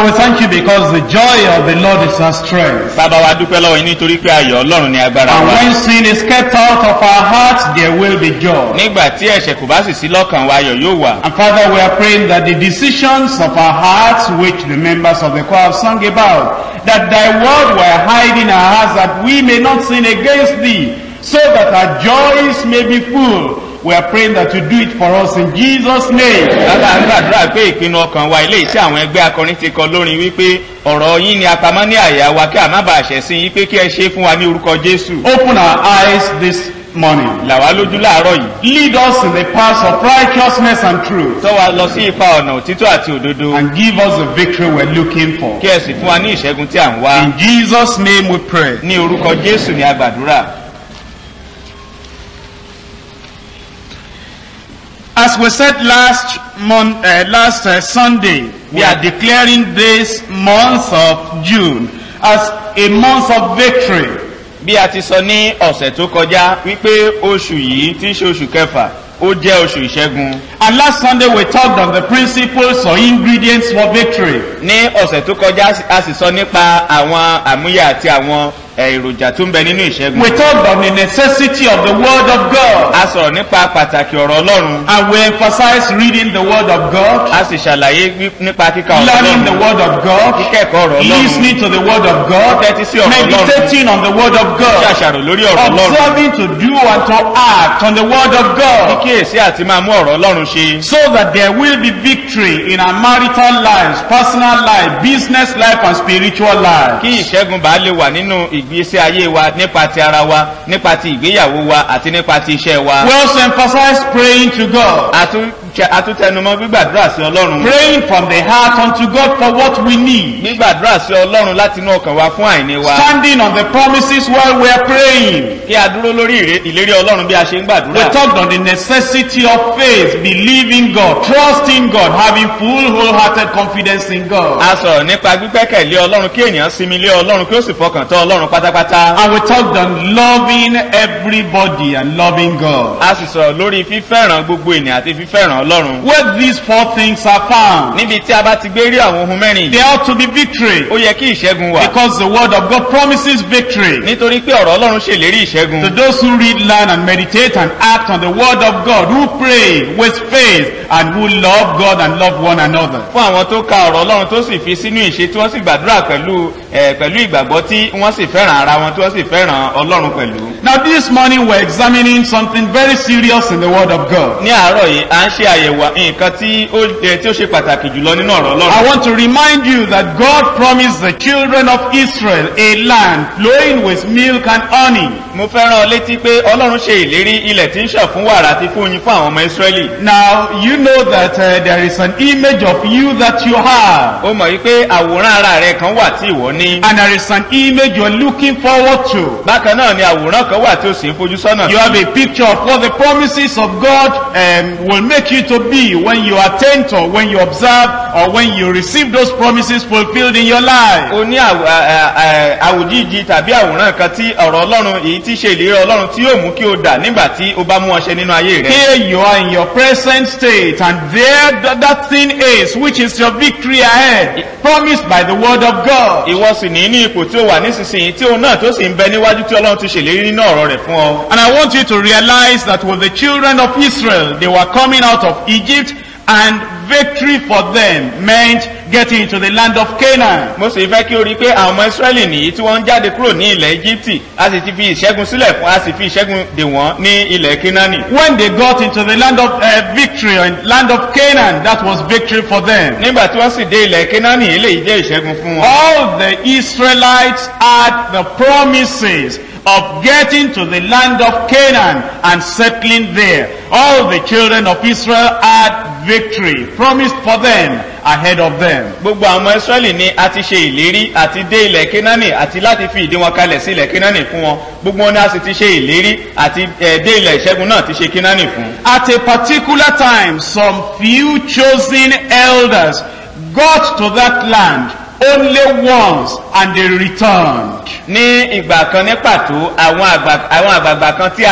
Father, we thank you because the joy of the Lord is our strength. bàbá wa dúpẹ́ lọ́wọ́ yín nítorí pé ayọ̀ ọlọ́run ni agbára And wa when sin is kept out of our hearts, there will be joy. nígbà tí ẹ̀ṣẹ̀ kò bá sì sí lọ́kàn wa ayọ̀ yóò wà And Father, we are praying that the decisions of our hearts, which the members of the choir have sung about, that thy word will hide in our hearts that we may not sin against thee, so that our joys may be full. We are praying that you do it for us in Jesus' name. lára ń gbàdúrà pé ìpinnu ọkàn wa ilé iṣẹ́ àwọn ẹgbẹ́ akọrin ti kọ lórin wípé ọ̀rọ̀ yín ni apamọ́ ní àyà wa kí a má bàa ṣẹ̀ sí yín pé kí ẹ ṣe é fún wa ní orúkọ jésù Open our eyes this morning. là wá lójú láàárọ̀ yìí Lead us in the paths of righteousness and truth. tọ́ wa lọ sí ipa ọ̀nà òtítọ́ àti òdodo And give us the victory we're looking for. kí ẹ sì fún wa ní ìṣẹ́gun tí à ń wá In Jesus' name we pray. ní orúkọ jésù ni a gbàdúrà As we said last month, uh, last uh, Sunday, we are declaring this month of June as a month of victory. bí a ti sọ ní ọ̀sẹ̀ tó kọjá wípé oṣù yìí tí í ṣe oṣù kẹfà ó jẹ́ oṣù ìṣẹ́gun And last Sunday we talked on the principles or ingredients for victory. ní ọ̀sẹ̀ tó kọjá a sì sọ nípa àwọn àmúyẹ àti àwọn ẹ̀, èròjà tó ń bẹ nínú ìṣẹ́gun We talked on the necessity of the Word of God. a sọ̀rọ̀ nípa pàtàkì ọ̀rọ̀ ọlọ́run And we emphasized reading the Word of God, a sì ṣàlàyé wí- nípa kíka ọ̀rọ̀ learning the ọlọ́run Word of God, kíkẹ́kọ̀ọ́ ọ̀rọ̀ ọlọ́run listening to the Word of God, tẹ́tí sí ọ̀rọ̀ ọlọ́run meditating on the Word of ṣe God, àṣàrò lórí ọ̀rọ̀ ọlọ́run observing to do and to act on the Word of God. kíkíyèsí àti máa mú ọ̀rọ̀ ọlọ́run ṣe So that there will be victory in our marital lives, personal life, business life, and spiritual life. kí ìṣẹ́gun bá lè wà nínú ìgbésí ayé wa nípa ti ara wa nípa ti ìgbéyàwó wa àti nípa ti iṣẹ́ wa We also emphasize praying to God, A tún ṣe- a tún tẹnumọ́ gbígbàdúrà sí ọlọ́run praying from the heart unto God for what we need, gbígbàdúrà sí ọlọ́run láti inú ọkàn wa fún àìní wa standing on the promises while we are praying. kí a dúró lórí ìré- ìlérí ọlọ́run bí a ṣe ń We gbàdúrà talked on the necessity of faith, believing God, trusting God, having full wholehearted confidence in God. a sọ̀rọ̀ nípa gbígbẹ́kẹ̀lé ọlọ́run kí ènìyàn sinmi lé ọlọ́run kí ó sì fọkàn tán ọlọ́run pátápátá And we talked on loving everybody and loving God. a sì sọ̀rọ̀ lórí fífẹ́ràn gbogbo ènìyàn àti fífẹ́ràn ọlọ́run Where these four things are found, níbi tí a bá ti gbé rí àwọn ohun mẹ́rin yìí there ought to be victory. ó yẹ kí ìṣẹ́gun wà Because the word of God promises victory. nítorí pé ọ̀rọ̀ ọlọ́run ṣèlérí ìṣẹ́gun To those who read, learn, and meditate and act on the word of God, who pray with faith, and who love God and love one another. fún àwọn tó ka ọ̀rọ̀ ọlọ́run tó sì fi sínú ìṣe tí wọ́n sì gbàdúrà pẹ̀lú ẹ̀ pẹ̀lú ìgbàgbọ́ tí wọ́n sì fẹ́ràn ara wọn tí wọ́n sì fẹ́ràn ọlọ́run pẹ̀lú. Now this morning we're examining something very serious in the word of God. ní àárọ̀ yìí à ń ṣe àyẹ̀wò nǹkan tí ó ẹ, tí ó ṣe pàtàkì jùlọ nínú ọ̀rọ̀ I ọlọ́run. want to remind you that God promised the children of Israel a land flowing with milk and honey. mo fẹ́ rán ọ létí pé ọlọ́run ṣe ìlérí ilẹ̀ tí ń ṣàn fún wàrà àti fún oyin fún àwọn ọmọ ìsírẹ́lì. Now you know that uh, there is an image of you that you have. ó mọ̀ wípé àwòrán ara rẹ kan wà tí ìwọ ní. And there is an image you're looking forward to. bákan náà ni àwòrán kan wà tí ó sì ń fojú sọ́nà. You have a picture of what the promises of God um, will make you to be when you attend or when you observe or when you receive those promises fulfilled in your life. o ní àwò- à- à- à- àwòjíji tàbí àwòrán kan tí ọ̀rọ̀ ọlọ́run èyí tí ṣe ìlérí ọlọ́run tí yóò mú kí o dà nígbà tí o bá mú ọṣẹ nínú ayé rẹ. Here you are in your present state and there th- that thing is which is your victory ahead promised by the word of God. ìwọ sì ní ní ipò tí ó wà nísinsìnyí tí òun náà tó sì ń bẹ níwájú tí ọlọ́run ti ṣèlérí nínú ọ̀rọ̀ rẹ̀ fún ọ. And I want you to realize that with the children of Israel, they were coming out of Egypt and victory for them meant getting into the land of Canaan. mo sì fẹ́ kí o rí i pé àwọn ọmọ ìsírẹ́lì nìyí tí wọ́n ń jáde kúrò ní ilẹ̀ íjíbítì a sì ti fi ìṣẹ́gun sílẹ̀ fún a sì fi ìṣẹ́gun dè wọ́n ní ilẹ̀ kínání. When they got into the land of uh, victory and land of Canaan, that was victory for them. nígbà tí wọ́n sì dé ilẹ̀ kínání eléyìí jẹ́ ìṣẹ́gun fún wọn. All the Israelites had the promises of getting to the land of Canaan and settling there. All the children of Israel had victory promised for them ahead of them. gbogbo àwọn ọmọ ìsírẹ́lì ni a ti ṣe ìlérí àti dé ilẹ̀ kínání àti láti fi ìdí wọn kalẹ̀ sí ilẹ̀ kínání fún wọn gbogbo wọn ni a sì ti ṣe ìlérí àti eh, dé ilẹ̀ ìṣẹ́gun náà ti ṣe kínání fún. At a particular time, some few chosen elders got to that land only once and they returned. ní ìgbà kan ní pàtó àwọn àgbà- àwọn àgbààgbà kan tí a yàn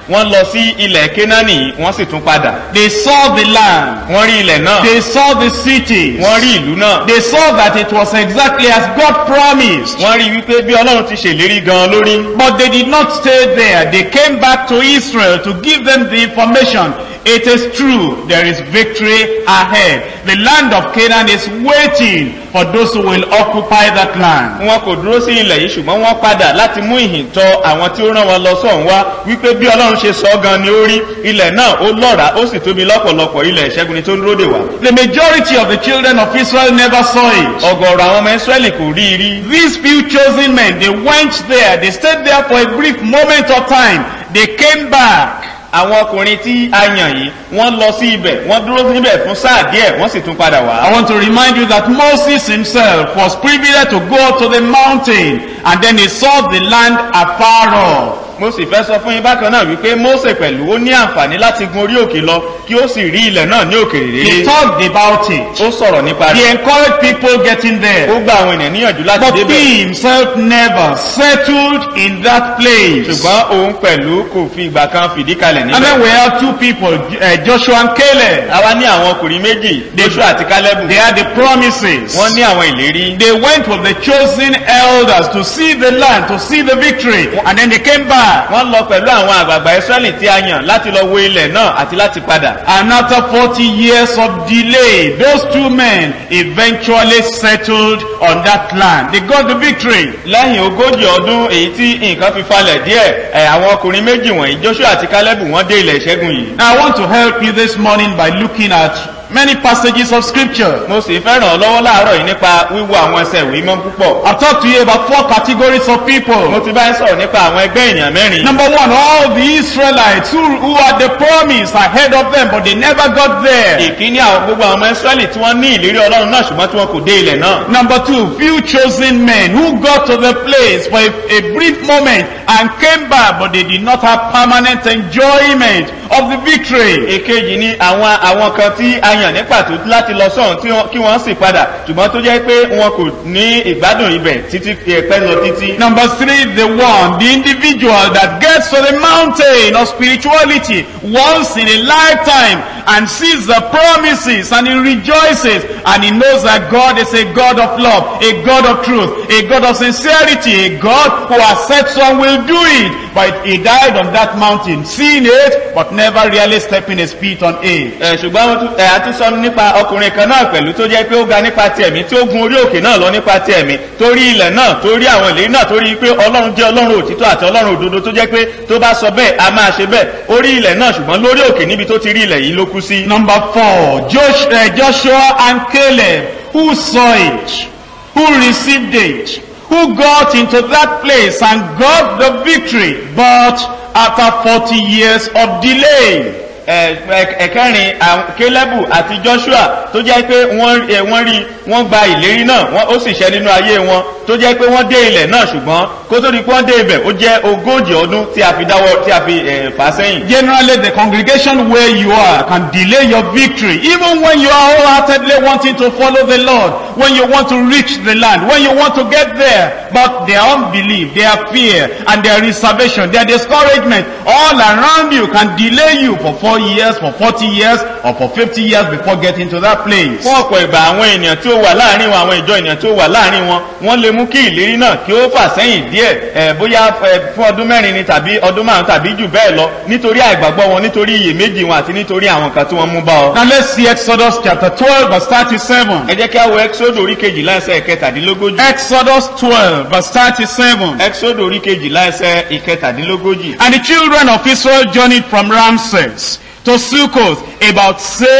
wọ́n lọ sí ilẹ̀ kénáánì wọ́n sì tún padà They saw the land. wọ́n rí ilẹ̀ náà They saw the cities. wọ́n rí ìlú náà They saw that it was exactly as God promised. wọ́n rí wípé bí ọlọ́run ti ṣèlérí gan lórí But they did not stay there. They came back to Israel to give them the information. It is true, there is victory ahead. The land of Canaan is waiting for those who will occupy that land. wọn kò dúró sí ilẹ̀ yìí ṣùgbọ́n wọ́n padà láti mú ìhìn tọ àwọn tí ó rán wọn lọ sọ̀hún wá wípé bí ọlọ́run ṣe sọ gan ni ó rí ilẹ̀ náà ó lọ́ra ó sì tóbi lọ́pọ̀lọpọ̀ ilẹ̀ ìṣẹ́gun ni tó ń dúró dè wá. The majority of the children of Israel never saw it. ọgọ̀rọ̀ àwọn ọmọ israẹli kò rí i rí These few chosen men, they went there, they stayed there for a brief moment of time. They came back. àwọn ọkùnrin tí a yàn yìí wọ́n lọ sí ibẹ̀ wọ́n dúró níbẹ̀ fún sáà díẹ̀ wọ́n sì tún padà I wá. want to remind you that Moses himself was privileged to go up to the mountain and then he saw the land afar off. mo sì fẹ́ sọ fún yín bákan náà wípé mose pẹ̀lú ó ní àǹfààní láti gun orí òkè lọ kí ó sì rí ilẹ̀ náà ní òkèrè He rere talked about it. ó sọ̀rọ̀ nípa He rẹ̀ encouraged people getting ó there. gba àwọn ènìyàn níyànjú láti But débẹ̀ he himself never settled in that place. ṣùgbọ́n òun pẹ̀lú kò fi ìgbà kan fìdí kalẹ̀ And níbẹ̀. then we have two people, uh, Joshua and Caleb. àwa ní àwọn ọkùnrin méjì joshua àti caleb They had the promises. wọ́n ní àwọn ìlérí They went with the chosen elders to see the land, to see the victory. And then they came back. wọ́n lọ pẹ̀lú àwọn àgbààgbà israẹli tí a yàn láti lọ wo ilẹ̀ náà àti láti padà. And after 40 years of delay, those two men eventually settled on that land. They got the victory. lẹ́yìn ogójì ọdún èyí tí nǹkan fi falẹ̀ díẹ̀ ẹ̀ àwọn ọkùnrin méjì wọ̀nyí joshua àti caleb wọ́n dé ilẹ̀ ìṣẹ́gun yìí. Now I want to help you this morning by looking at many passages of scripture. mo sì fẹ́ ràn ọ́ lọ́wọ́ láàárọ̀ yìí nípa wíwo àwọn ẹsẹ̀ ìwé mọ́ púpọ̀. I've talked to you about four categories of mo people. ti bá ń sọ̀rọ̀ nípa àwọn ẹgbẹ́ èèyàn mẹ́rin. Number one, all the Israelites who, who had the promise ahead of them, but they never got there. ìkíní àwọn gbogbo àwọn ọmọ israẹli tí wọ́n ní ìlérí ọlọ́run náà ṣùgbọ́n tí wọn kò dé ilẹ̀ náà. Number two, few chosen men who got to the place for a, a brief moment and came back, but they did not have permanent enjoyment of the victory. èkejì ni àwọn àwọn kan tí a yàn ní pàtó láti lọ sọ́hún tí wọ́n- kí wọ́n sì padà ṣùgbọ́n tó jẹ́ pé wọn kò ní ìgbádùn ibẹ̀ títí ẹ̀pẹ́ lọ títí. Number three, the one, the individual that gets to the mountain of spirituality once in a lifetime and sees the promises and he rejoices and he knows that God is a God of love, a God of truth, a God of sincerity, a God who has said some will do it. But he died on that mountain, seeing it, but never really stepping his feet on it. ẹ ṣùgbọ́n wọ́n tún- ẹ a tún sọ nípa ọkùnrin kan náà pẹ̀lú tó jẹ́ pé ó ga nípa ti ẹ̀mí tí ó gun orí òkè náà lọ nípa ti ẹ̀mí torí ilẹ̀ náà torí àwọn ìlérí náà torí pé ọlọ́run jẹ́ ọlọ́run òtítọ́ àti ọlọ́run òdodo tó jẹ́ pé tó bá sọ bẹ́ẹ̀ a máa ṣe bẹ́ẹ̀ orí ilẹ̀ náà ṣùgbọ́n lórí òkè níbi tó ti rí ilẹ̀ yìí ló kú sí. Number four, Josh, uh, Joshua and Caleb, who saw it, who received it, who got into that place and got the victory, but after 40 years of delay. ẹ- ẹ- ẹ̀kẹrin àwọn kélébù àti joshua tó jẹ́ pé wọ́n ẹ, wọ́n rí wọ́n gba ìlérí náà wọ́n ó sì ṣẹ́ nínú ayé wọn tó jẹ́ pé wọ́n dé ilẹ̀ náà ṣùgbọ́n kó tó di pé wọ́n dé ibẹ̀ ó jẹ́ ogójì ọdún tí a fi dáwọ́ tí a fi ẹ̀, fà sẹ́yìn. Generally, the congregation where you are can delay your victory, even when you are wholeheartedly wanting to follow the Lord, when you want to reach the land, when you want to get there. But their unbelief, their fear, and their reservation, their discouragement, all around you can delay you for four years, for 40 years, or for 50 years before getting to that place. fún ọ̀pọ̀ ìgbà àwọn ènìyàn tí ó wà láàrin wọn àwọn ìjọ ènìyàn tí ó wà láàrin wọn wọ́n lè mú kí ìlérí náà kí ó fà sẹ́yìn díẹ̀ ẹ̀ bóyá ẹ̀, fún ọdún mẹ́rin ni tàbí ọdún márùn tàbí jù bẹ́ẹ̀ lọ nítorí àìgbàgbọ́ wọn nítorí iyèméjì wọn àti nítorí àwọn nǹkan tí wọ́n mú bá ọ. Now let's see Exodus chapter 12 verse 37. ẹ jẹ́ kí a wo ẹ́xódò orí kejìlá ẹsẹ̀ ìkẹtàdínlógójì. Exodus 12 verse 37. ẹ́xódò orí kejìlá ẹsẹ̀ ìkẹtàdínlógójì. And the children of Israel journeyed from Ramses to Succoth, about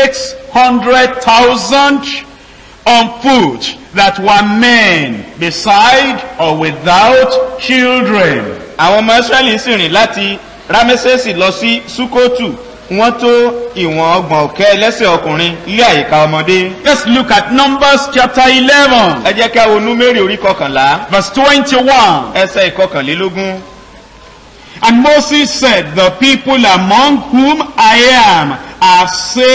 600,000 on foot that were men, beside or without children. àwọn ọmọ israẹli sì rìn láti ramesesi lọ sí sukotu wọ́n tó ìwọ̀n ọgbọ̀n ọ̀kẹ́ ẹlẹ́sẹ̀ ọkùnrin ilé àyíká ọmọdé. Let's look at Numbers chapter 11, ẹ jẹ́ kí a wo númérì orí kọkànlá verse 21. ẹsẹ̀ ìkọkànlélógún. And Moses said, The people among whom I am are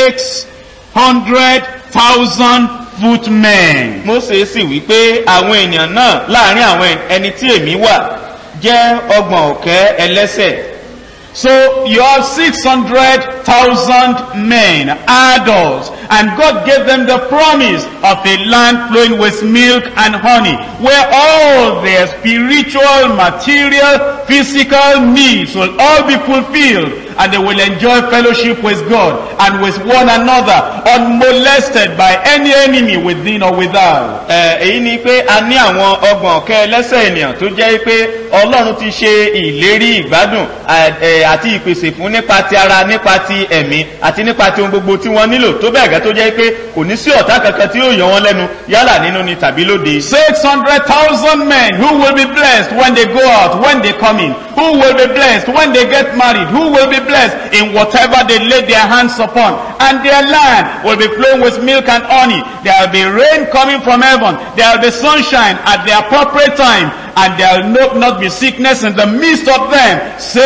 600,000 footmen. mose sì wí pé àwọn èèyàn náà láàrin àwọn ẹni tí èmi wà jẹ́ ọgbọ̀n ọ̀kẹ́ ẹlẹ́sẹ̀. So you have 600,000 men, adults, and God gave them the promise of a land flowing with milk and honey, where all their spiritual, material, physical needs will all be fulfilled, and they will enjoy fellowship with God and with one another, unmolested by any enemy within or without. Ẹ, èyí ni pé a ní àwọn ọgbọ̀n ọ̀kẹ́ ẹlẹ́sẹ̀ ènìyàn tó jẹ́ pé ọlọ́run ti ṣe ìlérí ìgbádùn à- ẹ, àti ìpèsè fún nípa ti ara nípa ti ẹ̀mí àti nípa ti ohun gbogbo tí wọ́n nílò tó bẹ́ẹ̀ gẹ́ tó jẹ́ pé kò ní sí ọ̀tá kankan tí yóò yọ wọ́n lẹ́nu yálà nínú ni tàbí lóde. 600,000 men who will be blessed when they go out, when they come in. Who will be blessed when they get married. Who will be blessed in whatever they lay their hands upon. And their land will be flowing with milk and honey. There will be rain coming from heaven. There will be sunshine at the appropriate time. And there will not, not be sickness in the midst of them.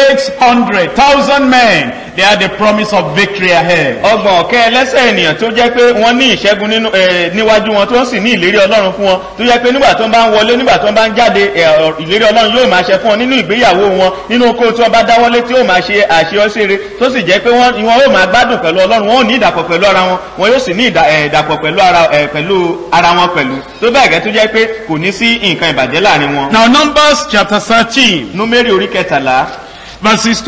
600,000 men. They are the promise of victory ahead. ọgbọ̀n ọ̀kẹ́ ẹlẹ́sẹ̀ ènìyàn tó jẹ́ pé wọ́n ní ìṣẹ́gun nínú ẹ̀, níwájú wọn tó sì ní ìlérí ọlọ́run fún wọn tó jẹ́ pé nígbà tó ń bá ń wọlé nígbà tó ń bá ń jáde ẹ̀, ọ̀- ìlérí ọlọ́run yóò máa ṣe fún wọn nínú ìgbéyàwó wọn nínú oko tí wọ́n bá dáwọ́lé tí yóò máa ṣe àṣeyọṣere tó sì jẹ́ pé wọ́n wọn yóò máa gbádùn pẹ̀lú ọlọ́run wọn ò ní ìdàpọ̀ pẹ̀lú ara wọn wọn yóò sì ní ìdà- ẹ̀, ìdàpọ̀ pẹ̀lú ara ẹ̀, pẹ̀lú ara wọn pẹ̀lú tó bẹ́ẹ̀ gẹ́ tó jẹ́ pé kò ní sí nǹkan ìbàjẹ́ láàrin wọn. Now Numbers chapter 13. númérì orí kẹtàlá verses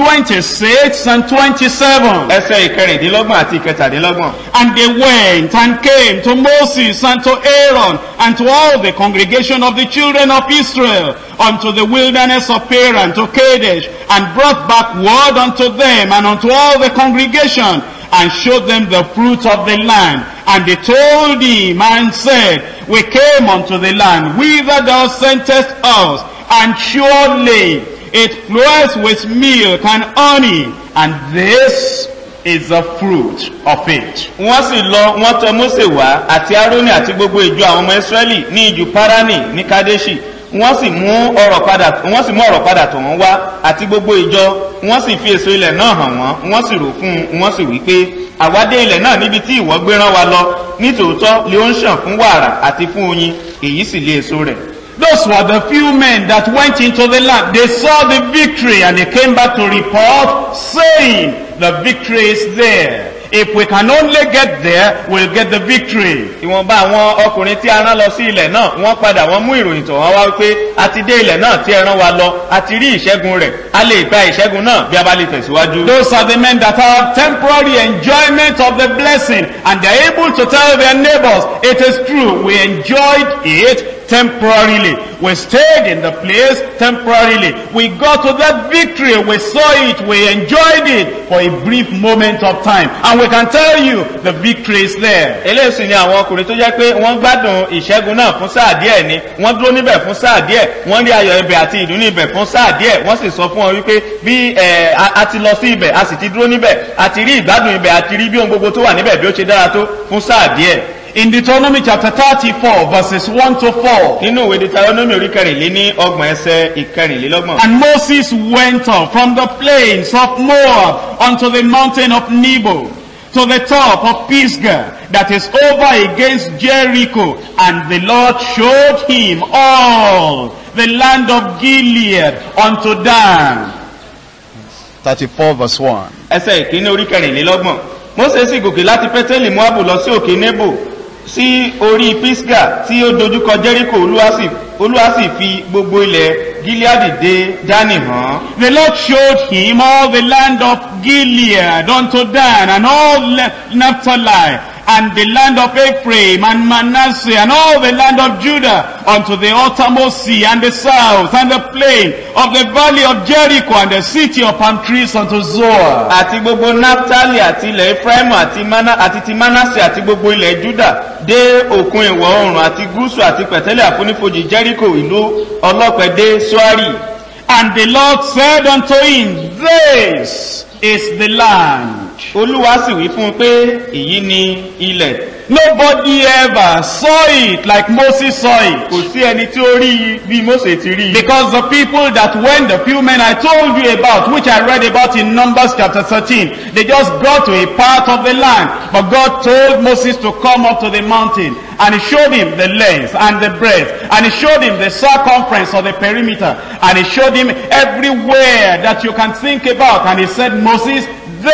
26 and 27. ẹsẹ̀ ìkẹrìndínlọ́gbọ̀n àti ìkẹtàdínlọ́gbọ̀n. And they went and came to Moses and to Aaron and to all the congregation of the children of Israel unto the wilderness of Paran to Kadesh and brought back word unto them and unto all the congregation and showed them the fruit of the land. And they told him and said, We came unto the land whither thou sentest us, and surely it floweth with milk and honey, and this is the fruit of it. wọ́n sì lọ wọ́n tọ mósè wá àti aaroni àti gbogbo ìjọ àwọn ọmọ israẹli ní ìjù parani ní kadeshi wọ́n sì mú ọ̀rọ̀ padà wọ́n sì mú ọ̀rọ̀ padà tọ̀ wọ́n wá àti gbogbo ìjọ wọ́n sì fi èso ilẹ̀ náà hàn wọ́n wọ́n sì rò fún un wọ́n sì wí pé àwádé ilẹ̀ náà níbi tí ìwọ gbé rán wa lọ nítòótọ́ lé ó ń ṣàn fún wàrà àti fún oyin èyí sì lé èso rẹ̀ Those were the few men that went into the land. They saw the victory and they came back to report saying the victory is there. If we can only get there, we'll get the victory. ìwọ̀nba àwọn ọkùnrin tí a rán lọ sí ilẹ̀ náà wọ́n padà wọ́n mú ìròyìn tọ̀ wọ́n wá wípé a ti dé ilẹ̀ náà tí ẹ rán wa lọ a ti rí ìṣẹ́gun rẹ̀ a lè gba ìṣẹ́gun náà bí a bá lè tẹ̀síwájú. Those are the men that have temporary enjoyment of the blessing and they're able to tell their neighbors, it is true, we enjoyed it temporarily. We stayed in the place temporarily. We got to that victory, we saw it, we enjoyed it for a brief moment of time. And we can tell you the victory is there. eléyìí sì ni àwọn ọkùnrin tó jẹ́ pé wọ́n gbádùn ìṣẹ́gun náà fún sáà díẹ̀ ni wọ́n dúró níbẹ̀ fún sáà díẹ̀ wọ́n rí ayọ̀ ibẹ̀ àti ìdùnnú ibẹ̀ fún sáà díẹ̀ wọ́n sì sọ fún wọn wípé bí ẹ̀, a a ti lọ sí ibẹ̀ a sì ti dúró níbẹ̀ a ti rí ìgbádùn ibẹ̀ a ti rí bí ohun gbogbo tó wà níbẹ̀ bí ó ṣe dára tó fún sáà díẹ̀. In Deuteronomy chapter 34 verses 1 to 4. nínú ìwé deuteronomy orí kẹrìnlé ní ọgbọ̀n ẹsẹ̀ ìkẹrìnlélọ́gbọ̀n. And Moses went up from the plains of Moab unto the mountain of Nebo, to the top of Pisgah, that is over against Jericho. And the Lord showed him all the land of Gilead unto Dan. 34 verse 1. ẹsẹ̀ ìkíní orí kẹrìnlélọ́gbọ̀n mose sì gòkè láti pẹ́tẹ́lì moabu lọ sí òkè nebo sí orí pisga tí ó dojúkọ jericho olúwa sì olúwa sì fi gbogbo ilẹ̀ gileadi dé dání hàn The Lord showed him all the land of Gilead unto Dan and all Le- Naphtali and the land of Ephraim and Manasseh and all the land of Judah unto the uttermost sea and the south and the plain of the valley of Jericho and the city of palm trees unto Zoar. àti gbogbo naphtali àti ilẹ̀ efraimu àti mana àti ti manase àti gbogbo ilẹ̀ juda dé òkun ìwọ̀ oòrùn àti gúúsù àti pẹ̀tẹ́lẹ̀ àfonífojì jericho ìlú ọlọ́pẹ dé soari And the Lord said unto him, This is the land olúwa sì wí fún un pé èyí ni ilẹ̀ Nobody ever saw it like Moses saw it. kò sí ẹni tí ó rí i bí mose ti rí i Because the people that went, the few men I told you about, which I read about in Numbers chapter 13, they just got to a part of the land. But God told Moses to come up to the mountain. And he showed him the length and the breadth. And he showed him the circumference of the perimeter. And he showed him everywhere that you can think about. And he said, Moses,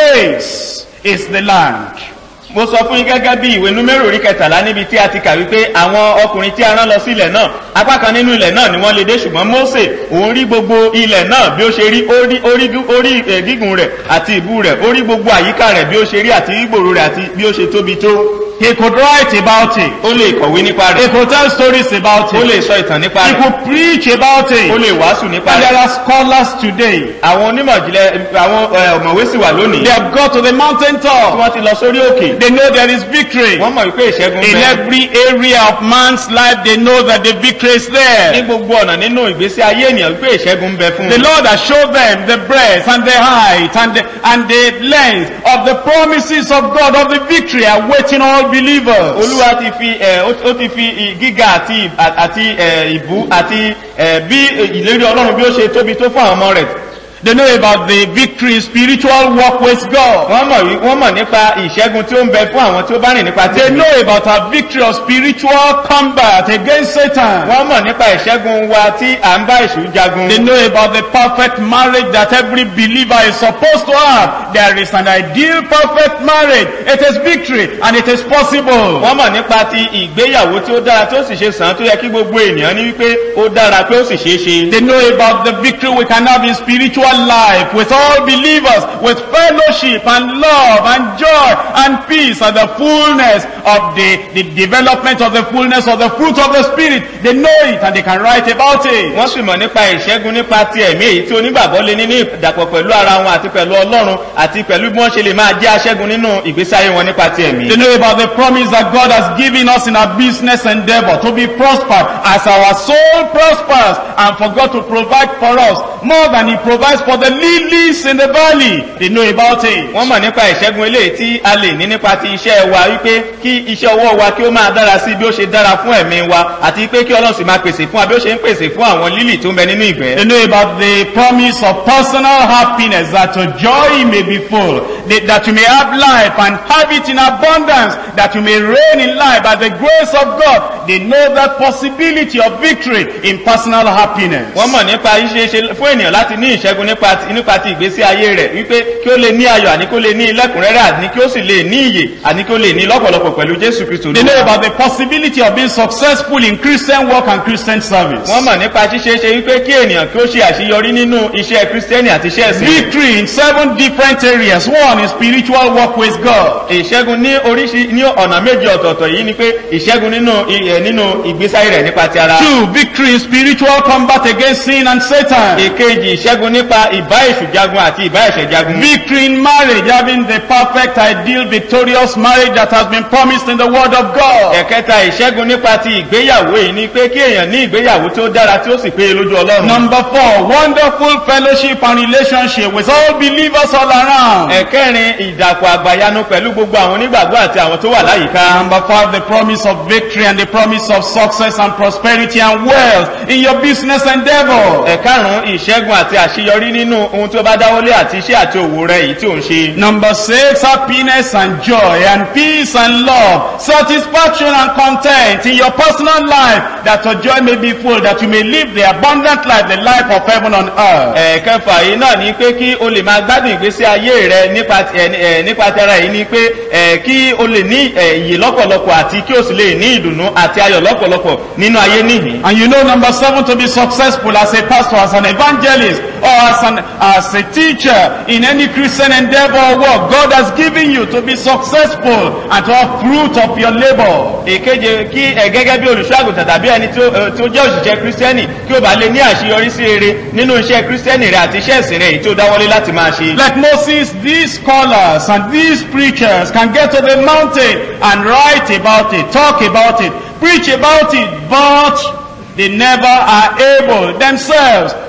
this is the land. mo sọ fún yín gẹ́gẹ́ bí ìwé númérò orí kẹtàlá níbi tí a ti kà wípé àwọn ọkùnrin tí a rán lọ sí ilẹ̀ náà apá kan nínú ilẹ̀ náà ni wọ́n lè dé ṣùgbọ́n mose òun rí gbogbo ilẹ̀ náà bí ó ṣe rí ó rí orí orí eh, gígùn rẹ̀ àti ìbú rẹ̀ ó rí gbogbo àyíká rẹ̀ bí ó ṣe rí àti ìgbòrò rẹ̀ àti bí ó ṣe tóbi tó He could write about it. ó lè kọ̀wé nípa He rẹ̀ could tell stories about ó it. lè sọ ìtàn nípa He rẹ̀ could preach about ó it. lè wàásù nípa And there rẹ̀ are scholars today. àwọn onímọ̀ ìjìnlẹ̀ àwọn eh, ọ̀mọ̀wé sì wà lónìí They have got to the mountain tí top. wọ́n ti lọ sórí òkè They know there is victory. wọ́n mọ̀ wípé ìṣẹ́gun In bẹ every area of man's life, they know that the victory is ní there. gbogbo ọ̀nà nínú ìgbésí ayé ènìyàn wípé ìṣẹ́gun bẹ fún The un Lord has showed them the breadth and the height and the, and the length of the promises of God of the victory awaiting all believers. olúwa ti fi ẹ ó ó ti fi ì- gíga àti ì- àti ẹ ìbú àti ẹ bí ìlérí ọlọ́run bí ó ṣe tóbi tó fún àwọn ọmọ rẹ̀ They know about the victory in spiritual walk with God. wọ́n mọ̀ wí- wọ́n mọ̀ nípa ìṣẹ́gun tí ó ń bẹ fún àwọn tí ó bá rìn nípa ti They ẹ̀mí. know about our victory of spiritual combat against Satan. wọ́n mọ̀ nípa ìṣẹ́gun wa tí à ń bá èṣù jagun They know about the perfect marriage that every believer is supposed to have. There is an ideal perfect marriage. It is victory and it is possible. wọ́n mọ̀ nípa ti ìgbéyàwó tí ó dára tí ó sì ṣe sàn án tó yẹ kí gbogbo ènìyàn ní wípé ó dára pé ó sì ṣeé ṣe They know about the victory we can have in spiritual life with all believers, with fellowship and love and joy and peace and the fullness of the, the development of the fullness of the fruit of the Spirit. They know it and they can write about it. wọ́n sì mọ̀ nípa ìṣẹ́gun nípa ti ẹ̀mí èyí tí onígbàgbọ́ lé nínú ìdàpọ̀ pẹ̀lú ara wọn àti pẹ̀lú ọlọ́run àti pẹ̀lú bí wọ́n ṣe lè máa jẹ́ aṣẹ́gun nínú ìgbésí ayé wọn nípa ti ẹ̀mí They know about the promise that God has given us in our business endeavor to be prospered as our soul prospers and for God to provide for us more than He provides for the lilies in the valley. They know about it. wọ́n mọ̀ nípa ìṣẹ́gun eléyìí tí a lè ní nípa ti iṣẹ́ wa wípé kí iṣẹ́ ọwọ́ wa kí ó máa dára sí bí ó ṣe dára fún ẹ̀mí wa àti pé kí ọlọ́run sì máa pèsè fún wa bí ó ṣe ń pèsè fún àwọn lílì tó ń bẹ nínú ìgbẹ́. They know about the promise of personal happiness that your joy may be full, that that you may have life and have it in abundance, that you may reign in life by the grace of God. They know that possibility of victory in personal happiness. wọ́n mọ̀ nípa ìṣeéṣe fún ènìyàn láti ní ìṣẹ́gun nípa ti nípa ti ìgbésí ayé rẹ̀ wípé kí ó lè ní ayọ̀ àní kí ó lè ní lẹ́kùnrẹ́rẹ́ àní kí ó sì lè ní ìyè àní kí ó lè ní lọ́pọ̀lọpọ̀ pẹ̀lú jésù kristu They know about the possibility of being successful in Christian work and Christian service. wọ́n mọ̀ nípa ṣíṣeéṣe wípé kí ènìyàn kí ó ṣe àṣeyọrí nínú iṣẹ́ kristẹni àti iṣẹ́ ẹ̀sìn rẹ̀. Victory in seven different areas. One is spiritual work with God. ìṣẹ́gun ní oríṣi ní ọ̀nà méjì ọ̀tọ̀ọ̀tọ̀ yìí ni pé ìṣẹ́gun nínú ì- nínú ìgbésí ayé rẹ̀ nípa ti ara. Two, victory in spiritual combat against sin and Satan. èkejì ìṣẹ́gun nípa ìbá èṣù jagun àti ìbá ẹ̀ṣẹ̀ jagun. Victory in marriage, having the perfect, ideal, victorious marriage that has been promised in the Word of God. ẹ̀kẹta ìṣẹ́gun nípa ti ìgbéyàwó yìí ni pé kí èèyàn ní ìgbéyàwó tí ó dára tí ó sì péye lójú ọlọ́run. Number four, wonderful fellowship and relationship with all believers all around. ẹ̀kẹrin ìdàpọ̀ àgbàyanu pẹ̀lú gbogbo àwọn onígbàgbọ́ àti àwọn tó wà láyìíká. Number five, the promise of victory and the promise of success and prosperity and wealth in your business endeavor. ẹ̀karùn-ún ìṣẹ́gun àti àṣeyọrí nínú ohun tí ó bá dáwọ́lé àti iṣẹ́ àti òwò rẹ̀ èyí tí ò ń ṣe. Number six, happiness and joy and peace and love, satisfaction and content in your personal life, that your joy may be full, that you may live the abundant life, the life of heaven on earth. ẹ̀ẹ̀kẹfà yìí náà ni pé kí o lè máa gbádùn ìgbésí ayé rẹ nípa ti- ẹ̀- ẹ̀, nípa tẹ́ra yìí ni pé ẹ̀, kí o lè ní ẹ̀, ìyè lọ́pọ̀lọpọ̀ àti kí o sì lè ní ìdùnnú àti ayọ̀ lọ́pọ̀lọpọ̀ nínú ayé níhìn. And you know, number seven, to be successful as a pastor, as an evangelist, or as an as a teacher in any Christian endeavor or work, God has given you to be successful and to have fruit of your labor. èkeje kí ẹ gẹ́gẹ́ bí olùṣọ́àgùntàn tàbí ẹni tí ó ẹ, tí ó jẹ́ òṣìṣẹ́ kírísítẹ́nì kí o bá lè ní àṣeyọrí sí rere nínú iṣẹ́ kírísítẹ́nì rẹ àti iṣẹ́ ìsìn rẹ èyí tí ó dáwọ́lé láti máa ṣe. Like Moses, these scholars and these preachers can get to the mountain and write about it, talk about it, preach about it, but they never are able themselves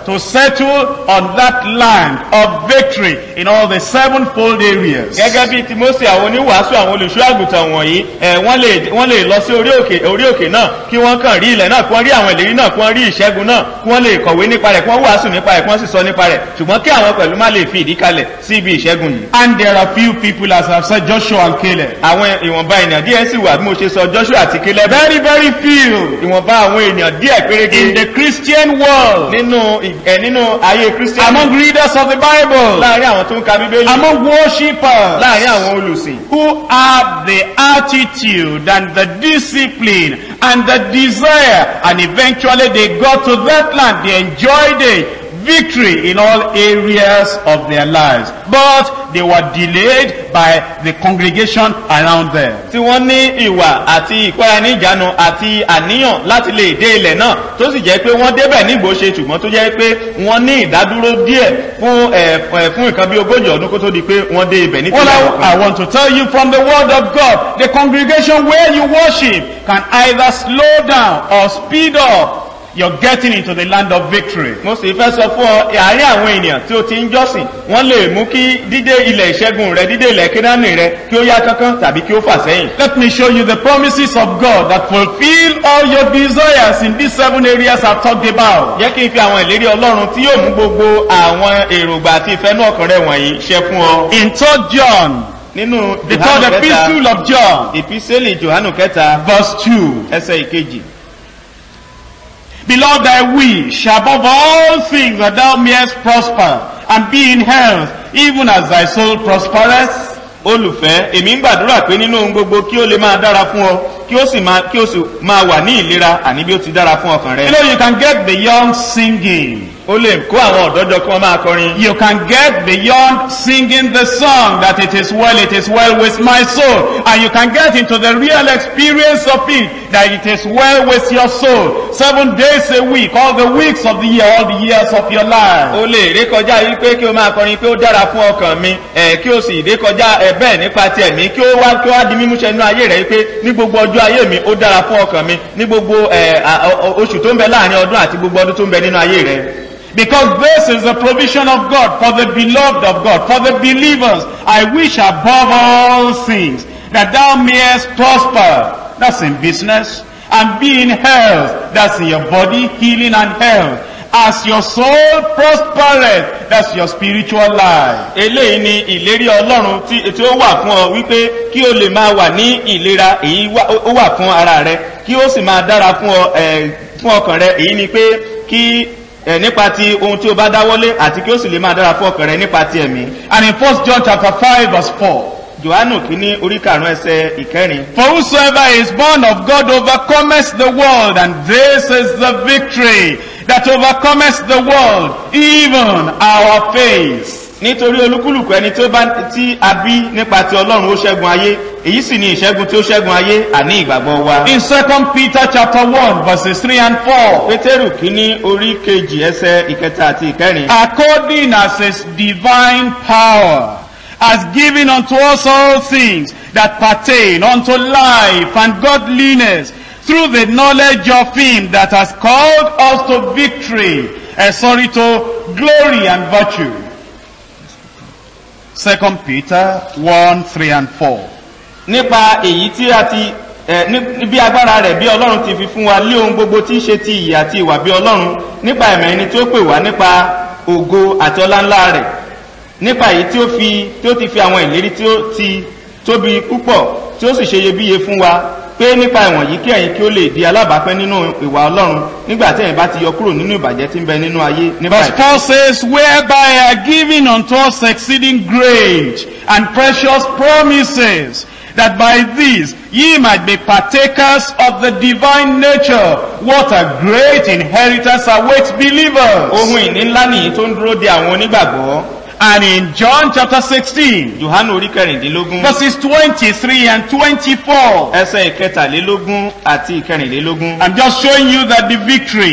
to settle on that land of victory in all the sevenfold areas. gẹ́gẹ́ bí ti mose àwọn oníwàásù àwọn olùṣọ́ àgùntàn wọ̀nyí ẹ̀ wọ́n lè wọ́n lè lọ sí orí òkè orí òkè náà kí wọ́n kàn rí ilẹ̀ náà kí wọ́n rí àwọn ìlérí náà kí wọ́n rí ìṣẹ́gun náà kí wọ́n lè kọ̀wé nípa rẹ̀ kí wọ́n wàásù nípa rẹ̀ kí wọ́n sì sọ nípa rẹ̀ ṣùgbọ́n kí àwọn pẹ̀lú má lè fi ìdí kalẹ̀ sí ibi ìṣẹ́gun yìí. And there are few people, as I've said, Joshua and Caleb. àwọn ìwọ̀nba ènìyàn díẹ̀ sì wà bí mo ṣe sọ joshua àti caleb Very, very few ìwọ̀nba àwọn ènìyàn díẹ̀ in pérégé the Christian world, nínú ì- ẹ̀ nínú ayé kristian among readers of the Bible, láàrin àwọn tó ń ka bíbélì among worshippers, láàrin àwọn olùsìn who have the attitude and the discipline and the desire, and eventually they got to that land, they enjoyed it, victory in all areas of their lives. But they were delayed by the congregation around them. tí wọ́n ní ìwà àti ìkọ́ra ní ìjánu àti àníyàn láti lè dé ilẹ̀ náà tó sì jẹ́ pé wọ́n débẹ̀ nígbò ṣe ṣùgbọ́n tó jẹ́ pé wọ́n ní ìdádúró díẹ̀ fún ẹ̀ ẹ̀ fún nǹkan bí ogójì ọdún kó tó di pé wọ́n dé ibẹ̀ Well, nítorí àwọn I, kan. I want to tell you from the word of God, the congregation where you worship can either slow down or speed up. You're getting into the land of victory. mo sì fẹ́ sọ fún ọ àárín àwọn ènìyàn tí ó ti ń jọ́sìn wọ́n lè mú kí dídé ilẹ̀ ìṣẹ́gun rẹ dídé ilẹ̀ kínání rẹ kí ó yá kánkán tàbí kí ó fà sẹ́yìn. Let me show you the promises of God that fulfill all your desires in these seven areas I've talked about. jẹ́ kí n fi àwọn ìlérí ọlọ́run tí yóò mú gbogbo àwọn èròǹgbà àti ìfẹ́nú ọkàn rẹ wọ̀nyí ṣẹ fún ọ. In 3 John, nínú the Jòhánù third kẹta epistle of John, ìpísẹ́lì johannu kẹta verse 2. ẹsẹ̀ ìkejì. Beloved, I wish above all things that thou mayest prosper and be in health, even as thy soul prospereth. olùfẹ́ èmi ń gbàdúrà pé nínú ohun gbogbo kí ó lè máa dára fún ọ kí ó sì máa kí ó sì máa wà ní ìlera àní bí ó ti dára fún ọkàn You rẹ. know, you can get beyond singing. ó lè kó àwọn ọ̀dọ́ jọ kí wọ́n máa kọrin. You can get beyond singing the song that it is well, it is well with my soul. And you can get into the real experience of it, that it is well with your soul. Seven days a week, all the weeks of the year, all the years of your life. ó lè ré kọjá yìí pé kí o máa kọrin pé ó dára fún ọkàn mi ẹ kí o sì ré kọjá ẹ bẹ́ẹ̀ nípa ti ẹ̀mí kí ó wá kí ó wá di mímúṣẹ nínú ayé rẹ pé ní gbogbo ọjọ́ ayé mi ó dára fún ọkàn mi ní gbogbo ẹ à- ọ- ọ- oṣù tó ń bẹ láàrin ọdún àti gbogbo ọdún tó ń bẹ nínú ayé rẹ. Because this is the provision of God for the beloved of God, for the believers. I wish above all things that thou mayest prosper. That's in business. And be in health. That's in your body, healing and health. As your soul prospereth. That's your spiritual life. eléyìí ni ìlérí ọlọ́run tí tí ó wà fún ọ wípé kí o lè máa wà ní ìlera èyí wà- ó wà fún ara rẹ kí ó sì máa dára fún ọ ẹ, fún ọkàn rẹ èyí ni pé kí ẹ, nípa ti ohun tí o bá dáwọ́lé àti kí ó sì lè máa dára fún ọkàn rẹ nípa ti ẹ̀mí. And in 1 John chapter 5 verse 4. johannu kìíní orí karùn-ún ẹsẹ̀ ìkẹrin. For whosoever is born of God overcometh the world, and this is the victory that overcometh the world, even our faith. nítorí olúkúlùkù ẹni tí ó bá tí a bí nípa ti ọlọ́run ó ṣẹ́gun ayé èyí sì ni ìṣẹ́gun tí ó ṣẹ́gun ayé àní ìgbàgbọ́ wa. In 2 Peter chapter 1 verses 3 and 4. pétérù kìíní orí kejì ẹsẹ̀ ìkẹta àti ìkẹrin. According as his divine power has given unto us all things that pertain unto life and godliness through the knowledge of him that has called us to victory, uh, sorry, to glory and virtue. 2 Peter 1, 3 and 4. nípa èyí tí a ti ẹ ní bí agbára rẹ̀ bí ọlọ́run ti fi fún wa lé ohun gbogbo tí í ṣe ti ìyè àti ìwà bí ọlọ́run nípa ẹ̀mọ̀ ẹni tí ó pè wá nípa ògo àti ọlá ńlá rẹ̀ nípa èyí tí ó fi tí ó ti fi àwọn ìlérí tí ó ti tóbi púpọ̀ tí ó sì ṣe iyebíye fún wa pé nípa ìwọ̀nyí kí ẹ̀yin kí ó lè di alábàápẹ́ nínú ìwà ọlọ́run nígbà tí ẹ̀yin bá ti yọ kúrò nínú ìbàjẹ́ tí ń bẹ nínú ayé nípa Verse ìfẹ́. 4 says, Whereby are given unto us exceeding great and precious promises, that by these ye might be partakers of the divine nature. What a great inheritance awaits believers. ohun ìní ńlá nìyí tó ń dúró de àwọn onígbàgbọ́ And in John chapter 16, johannu orí kẹrìndínlógún verses 23 and 24, ẹsẹ̀ ìkẹtàlélógún àti ìkẹrìnlélógún. I'm just showing you that the victory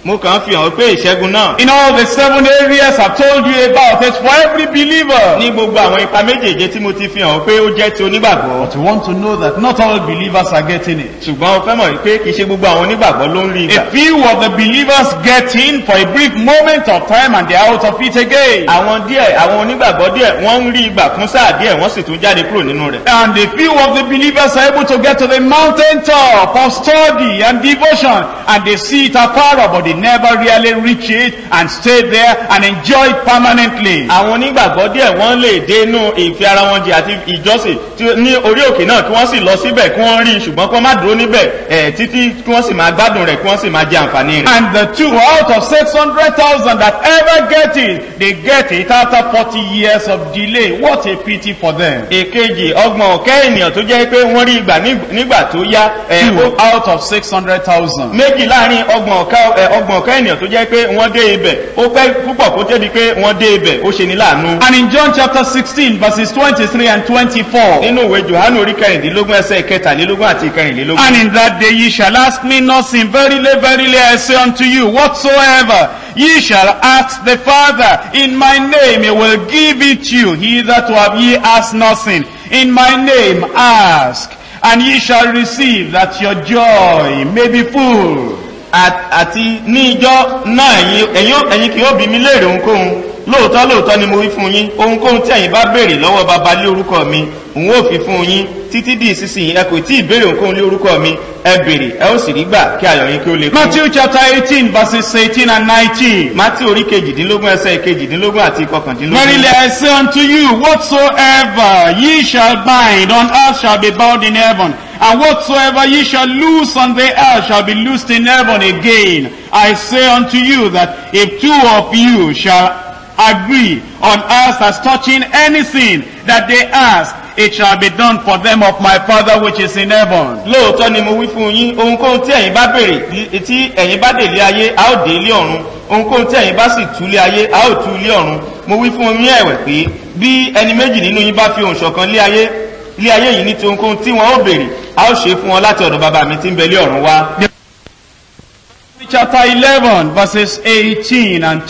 mo kàn ń fi hàn pé ìṣẹ́gun náà in all the seven areas I've told you about is for every believer. ní gbogbo àwọn ipa méjèèje tí mo ti fi hàn pé ó jẹ́ ti onígbàgbọ́ But you want to know that not all believers are getting it. ṣùgbọ́n o fẹ́ mọ̀ pé kì í ṣe gbogbo àwọn onígbàgbọ́ ló ń rí ìgbà A few of the believers get in for a brief moment of time and they're out of it again. àwọn díẹ̀ àwọn onígbàgbọ́ díẹ̀ wọ́n ń rí ìgbà fún sáà díẹ̀ wọ́n sì tún jáde kúrò nínú rẹ̀ And a few of the believers are able to get to the mountain top of study and devotion and they see it afar but they never really reach it and stay there and enjoy it permanently. àwọn onígbàgbọ́ díẹ̀ wọ́n lè dé inú ìfẹ́ ara wọn jì àti ìjọsìn tí ní orí òkè náà kí wọ́n sì lọ síbẹ̀ kí wọ́n rí i ṣùgbọ́n kí wọ́n má dúró níbẹ̀ ẹ̀ títí kí wọ́n sì máa gbádùn rẹ̀ kí wọ́n sì máa jẹ àǹfààní rẹ̀. And the two out of 600,000 that ever get it, they get it after 40 years of delay. What a pity for them. èkejì ọgbọ̀n ọ̀kẹ́ ènìyàn tó jẹ́ pé wọ́n rí ìgbà níg- nígbà tó yá ẹ̀ ó Two out of 600,000. méjì láàrin ọgbọ̀n ọ̀kẹ́ ẹ̀, ọgbọ̀n ọ̀kẹ́ ènìyàn tó jẹ́ pé wọ́n dé ibẹ̀ ó pẹ́ púpọ̀ kó tẹ́ di pé wọ́n dé ibẹ̀ ó ṣe ní láàánú. And in John chapter 16 verses 23 and 24. nínú ìwé johannu orí kẹrìndínlógún ẹsẹ̀ kẹtàlélógún àti kẹrìnlélógún. And in that day ye shall ask me nothing. Verily, verily, I say unto you, whatsoever ye shall ask the Father in my name, he will give it you. He that have ye ask nothing. In my name ask, and ye shall receive, that your joy may be full. At- àti ní ijọ́ náà ẹ̀yin ẹ̀yin- ẹ̀yin kì yóò bí mi léèrè ohunkóhun lóòótọ́ lóòótọ́ ni mo wí fún yín ohunkóhun tí ẹ̀yin bá béèrè lọ́wọ́ baba lé orúkọ mi òun ó fi fún yín títí di ìsinsìnyí ẹ kò tí ì béèrè ohunkóhun lé orúkọ mi ẹ béèrè ẹ ó sì rí gbà kí ayọ̀ yín kí ó lè kún. Matthew chapter 18 verses 18 and 19. mátí orí kejìdínlógún ẹsẹ̀ kejìdínlógún àti kọkàndínlógún. Verily I say unto you, whatsoever ye shall bind on earth shall be bound in heaven, and whatsoever ye shall loose on the earth shall be loosed in heaven again. I say unto you that if two of you shall agree on earth as touching anything that they ask, it shall be done for them of my Father which is in heaven. lóòótọ́ ni mo wí fún yín ohunkóhun tí ẹ̀yin bá béèrè tí- tí ẹ̀yin bá dé ilé ayé a ó dé ilé ọ̀run ohunkóhun tí ẹ̀yin bá sì tú ilé ayé a ó tú ilé ọ̀run mo wí fún yín ẹ̀wẹ̀ pé bí ẹni méjì nínú yín bá fi ohùn ṣọ̀kan lé ayé lé ayé yìí ní ti ohunkóhun tí wọn ó béèrè a ó ṣe é fún wọn láti ọ̀dọ̀ bàbá mi tí ń bẹ lé ọ̀run wá. Chapter 11 verses 18 and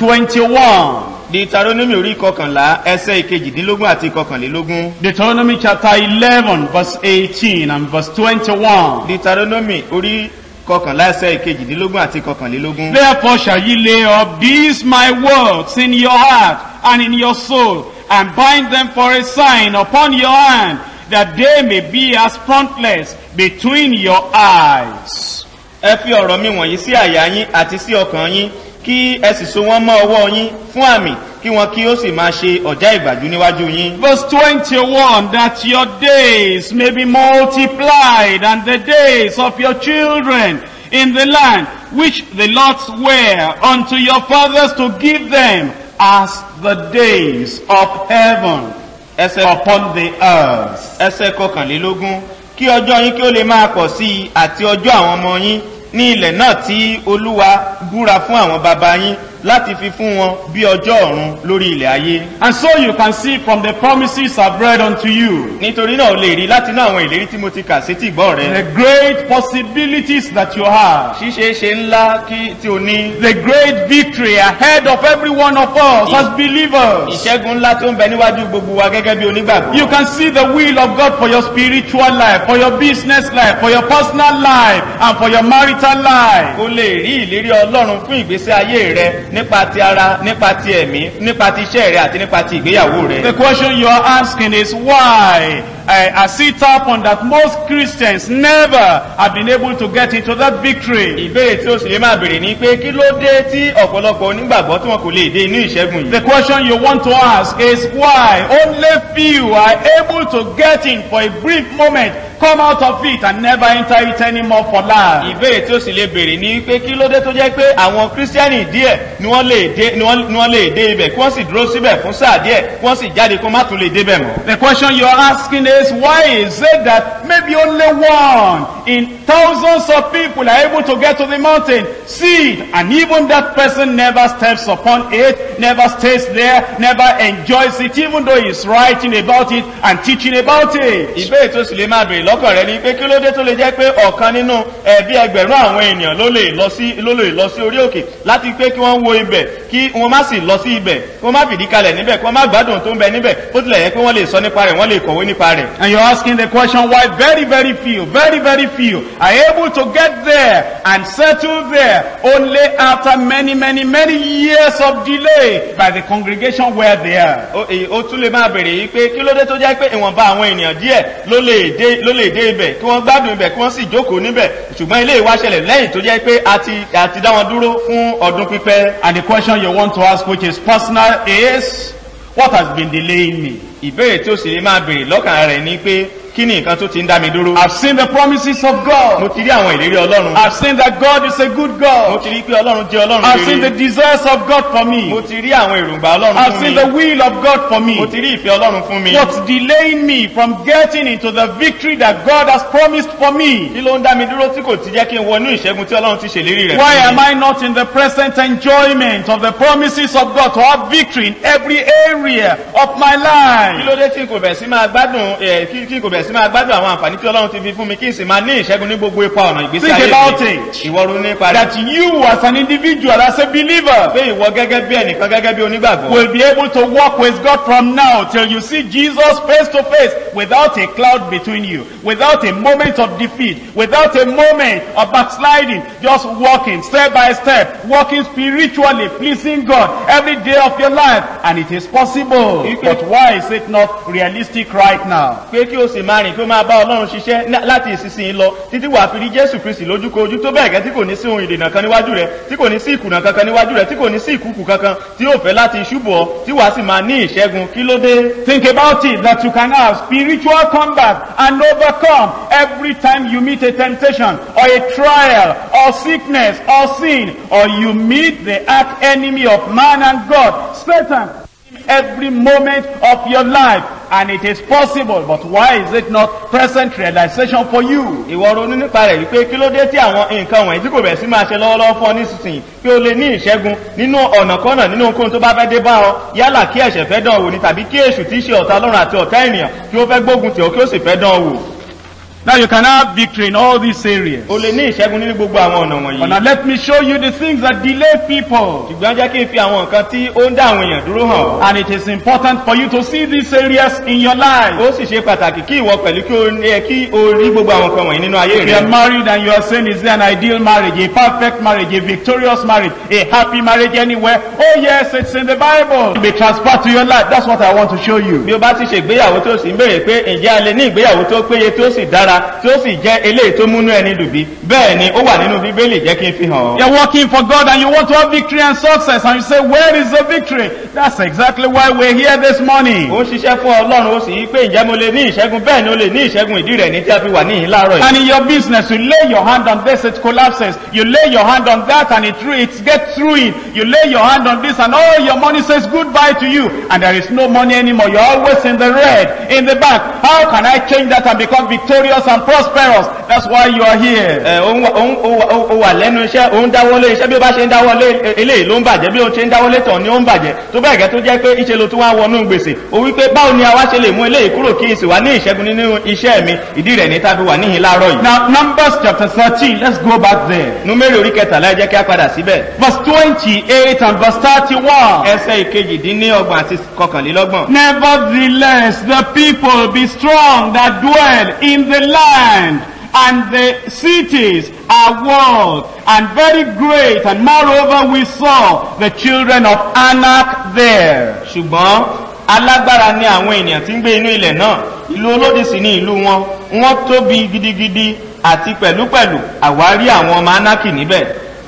21. deuteronomy orí kọkànlá ẹsẹ̀ ìkejìdínlógún àti ìkọkànlélógún Deuteronomy chapter 11 verse 18 and verse 21. deuteronomy orí kọkànlá ẹsẹ̀ ìkejìdínlógún àti ìkọkànlélógún. Therefore shall ye lay up these my words in your heart and in your soul, and bind them for a sign upon your hand, that they may be as frontlets between your eyes. ẹ fi ọ̀rọ̀ mi wọ̀nyí sí àyà yín àti sí ọkàn yín kí ẹ sì so wọ́n mọ́ ọwọ́ yín fún àmì kí wọn kí ó sì máa ṣe ọ̀já ìgbàjú níwájú yín. Verse 21, that your days may be multiplied, and the days of your children in the land, which the Lord sware unto your fathers to give them, as the days of heaven ẹsẹ̀ upon the earth. ẹsẹ̀ kọkànlélógún kí ọjọ́ yín kí ó lè máa pọ̀ sí i àti ọjọ́ àwọn ọmọ yín ní ilẹ̀ náà tí olúwa búra fún àwọn baba yín láti fi fún wọn bí ọjọ́ ọ̀run lórí ilẹ̀ ayé. And so you can see from the promises I've read unto you, nítorí náà o lè rí láti náà àwọn ìlérí tí mo ti kà sétí ìgbọ́ rẹ. the great possibilities that you have, ṣíṣe ṣe ńlá kí tí o ní. the great victory ahead of every one of us as believers. ìṣẹ́gun ńlá tó ń bẹ níwájú gbogbo wa gẹ́gẹ́ bí onígbàgbọ́. You can see the will of God for your spiritual life, for your business life, for your personal life, and for your marital life. o lè rí ìlérí ọlọ́run fún ìgbésí ayé rẹ nípa ti ara nípa ti ẹ̀mí nípa ti iṣẹ́ rẹ àti nípa ti ìgbéyàwó rẹ. The question you are asking is why uh, has it happened that most Christians never have been able to get into that victory? ìbéèrè tí ó sì lè máa béèrè ni pé kí ló dé tí ọ̀pọ̀lọpọ̀ onígbàgbọ́ tí wọn kò lè dé inú ìṣẹ́gun The yìí. question you want to ask is why only few are able to get in for a brief moment, come out of it and never enter it anymore for life. ìbéèrè tí ó sì lè béèrè ni pé kí ló dé tó jẹ́ pé àwọn kírísítẹ́nì díẹ̀ ni wọ́n lè dé ni wọ́n ni wọ́n lè dé ibẹ̀ kí wọ́n sì dúró síbẹ̀ fún sáà díẹ̀ kí wọ́n sì jáde kó má tún lè débẹ̀ mọ́. The question you are asking says, why is it that maybe only one in thousands of people are able to get to the mountain, see it, and even that person never steps upon it, never stays there, never enjoys it, even though he's writing about it and teaching about it. ìbéèrè tó sì lè máa bèèrè lọ́kàn rẹ ni pé kí ló dé tó lè jẹ́ pé ọ̀kan nínú ẹbí ẹgbẹ̀rún àwọn ènìyàn ló lè lọ sí ló lè lọ sí orí òkè láti pé kí wọ́n wo ibẹ̀ kí wọ́n má sì lọ sí ibẹ̀ kí wọ́n má fìdí kalẹ̀ níbẹ̀ kí wọ́n má gbádùn tó ń bẹ níbẹ̀ bó tilẹ̀ yẹ pé wọ́n lè sọ nípa rẹ̀ wọ́n lè kọ̀wé nípa rẹ̀. And you're asking the question why very, very few, very, very few are able to get there and settle there only after many, many, many years of delay by the congregation where they are. ó èyí- ó tún lè máa bèèrè yìí pé kí ló dé tó jẹ́ pé ìwọ̀nba àwọn ènìyàn díẹ̀ ló lè dé ló lè dé ibẹ̀ kí wọ́n gbádùn ibẹ̀ kí wọ́n sì jókòó níbẹ̀ ṣùgbọ́n ilé ìwá ṣẹlẹ̀ lẹ́yìn tó jẹ́ pé a ti a ti dá wọn dúró fún ọdún pípẹ́. And the question you want to ask, which is personal, is what has been delaying me? ìbéèrè tí ó sì lè máa bèèrè lọ́kàn rẹ̀ ni pé kí ni nǹkan tó ti ń dá mi dúró. I've seen the promises of mo God. ti rí àwọn ìlérí ọlọ́run. I've seen that God is a good mo God. ti rí pé ọlọ́run jẹ́ ọlọ́run I've seen the rere. desires of God for mo me. ti rí àwọn èròǹgbà ọlọ́run I've fún seen mi. the will of God for mo me. ti rí ìfẹ́ ọlọ́run fún mi. What's delaying me from getting into the victory that God has promised for me? kí ló ń dá mi dúró tí kò ti jẹ́ kí n wọnú ìṣẹ́gun tí ọlọ́run ti ṣèlérí rẹ̀ Why fún am mi. I not in the present enjoyment of the promises of God to have victory in every area of my kí life? ló dé tí n kò bẹ̀ sí máa gbádùn ẹ̀ kí kí n kò bẹ̀ sí máa gbádùn àwọn àǹfààní tí ọlọ́run ti fi fún mi kí n sì máa ní ìṣẹ́gun ní gbogbo ipa ọ̀nà ìgbésí Think ayé about mi. it. ìwọ ronú nípa rẹ̀. That you as an individual, as a believer, pé ìwọ gẹ́gẹ́ bí ẹnìkan gẹ́gẹ́ bí onígbàgbọ́. will be able to walk with God from now till you see Jesus face to face without a cloud between you, without a moment of defeat, without a moment of backsliding, just walking step by step, walking spiritually, pleasing God every day of your life. And it is possible. But why is it not realistic right now? pé kí o sì máa rìn kí o máa bá ọlọ́run ṣiṣẹ́ ní- láti ìsinsìnyí lọ títí wàá fi rí jésù kristi lójúkojú tó bẹ́ẹ̀ gẹ́ tí kò ní sí ohun ìdènà kan níwájú rẹ tí kò ní sí ìkùnà kankan níwájú rẹ tí kò ní sí ìkúkù kankan tí yóò fẹ́ láti ṣubú ọ tí wàá sì máa ní ìṣẹ́gun kí ló dé. Think about it that you can have spiritual combat and overcome every time you meet a temptation or a trial or sickness or sin or you meet the arch enemy of man and God, Satan, every moment of your life. And it is possible, but why is it not present realization for you? ìwọ ronú nípa rẹ̀ wípé kí ló dé tí àwọn nǹkan wọ̀nyí tí kò bẹ̀ sí máa ṣe lọ́wọ́lọ́wọ́ fún ọ nísinsìnyí kí o lè ní ìṣẹ́gun nínú ọ̀nà kọ́nà nínú ohunkóhun tó bá fẹ́ dé bá ọ yálà kí ẹ̀ṣẹ̀ fẹ́ dán ọ wò ni tàbí kí èṣù tí í ṣe ọ̀tá ọlọ́run àti ọ̀tá ènìyàn kí ó fẹ́ gbógun tì ọ́ kí ó sì fẹ́ dán ọ wò. Now you can have victory in all these areas. o lè ní ìṣẹ́gun nínú gbogbo àwọn ọ̀nà But wọ̀nyí. now let me show you the things that delay people. ṣùgbọ́n jẹ́ kí n fi àwọn nǹkan tí ó ń dá àwọn èèyàn dúró hàn ọ́. And it is important for you to see these areas in your life. ó sì ṣe pàtàkì kí ìwọ pẹ̀lú kí o ní ẹ kí o rí gbogbo àwọn nǹkan wọ̀nyí nínú ayé If you are rẹ. married and you are saying, is there an ideal marriage, a perfect marriage, a victorious marriage, a happy marriage anywhere? Oh yes, it's in the Bible. Be transferred to your life. That's what I want to show you. bí o bá ti ṣe ìgbéyàwó tó sì ń béèrè pé ǹjẹ́ a lè ní ìgbéyàwó tó péye tó sì dára tí ó sì jẹ́ eléyìí tó múnú ẹni dùn bí bẹ́ẹ̀ ni ó wà nínú bíbélì jẹ́ kí n fi hàn ọ́. You're working for God and you want to have victory and success and you say, where is the victory? That's exactly why we're here this morning. ó ń ṣiṣẹ́ fún ọlọ́run ó sì yí pé ǹjẹ́ mo lè ní ìṣẹ́gun bẹ́ẹ̀ ni ó lè ní ìṣẹ́gun ìdí rẹ̀ ní tí a fi wà níhìn láàárọ̀ yìí. And in your business, you lay your hand on this, it collapses. You lay your hand on that and it, it gets ruined. You lay your hand on this and all your money says goodbye to you. And there is no money anymore. You're always in the red, in the back. How can I change that and become victorious and prosperous? That's why you are here. ẹ ó ń wà- ó ń- ó wà- ó wà lẹ́nu iṣẹ́ ó ń dáwọ́lé iṣẹ́ bí ó bá ṣe ń dáwọ́lé e- eléyìí ló ń bàjẹ́ bí ó ṣe ń dáwọ́lé tàn ni ó ń bàjẹ́ tó bẹ́ẹ̀ gẹ́ tó jẹ́ pé ìṣe ló tún wá wọnú gbèsè ó wí pé báwo ni àwa ṣe lè mú eléyìí kúrò kí n sì wá ní ìṣẹ́gun nínú iṣẹ́ mi ìdí rẹ̀ ní tàbí wà níhìn láàárọ̀ yìí. Now, Numbers chapter 13, let's go back there. númérì orí kẹtàlá ẹ jẹ́ kí á padà síbẹ̀. Verse 28 and verse 31. ẹsẹ̀ ìkejìdínlọ́gbọ̀n àti kọkànlélọ́gbọ̀n. Nevertheless, the people be strong that dwell in the land, and the cities are walled, and very great. And moreover, we saw the children of Anak there. ṣùgbọ́n alágbára ni àwọn ènìyàn tí ń gbé inú ilẹ̀ náà ìlú olódì sí ní ìlú wọn wọ́n tóbi gidigidi àti pẹ̀lúpẹ̀lú àwárí àwọn ọmọ anákì níbẹ̀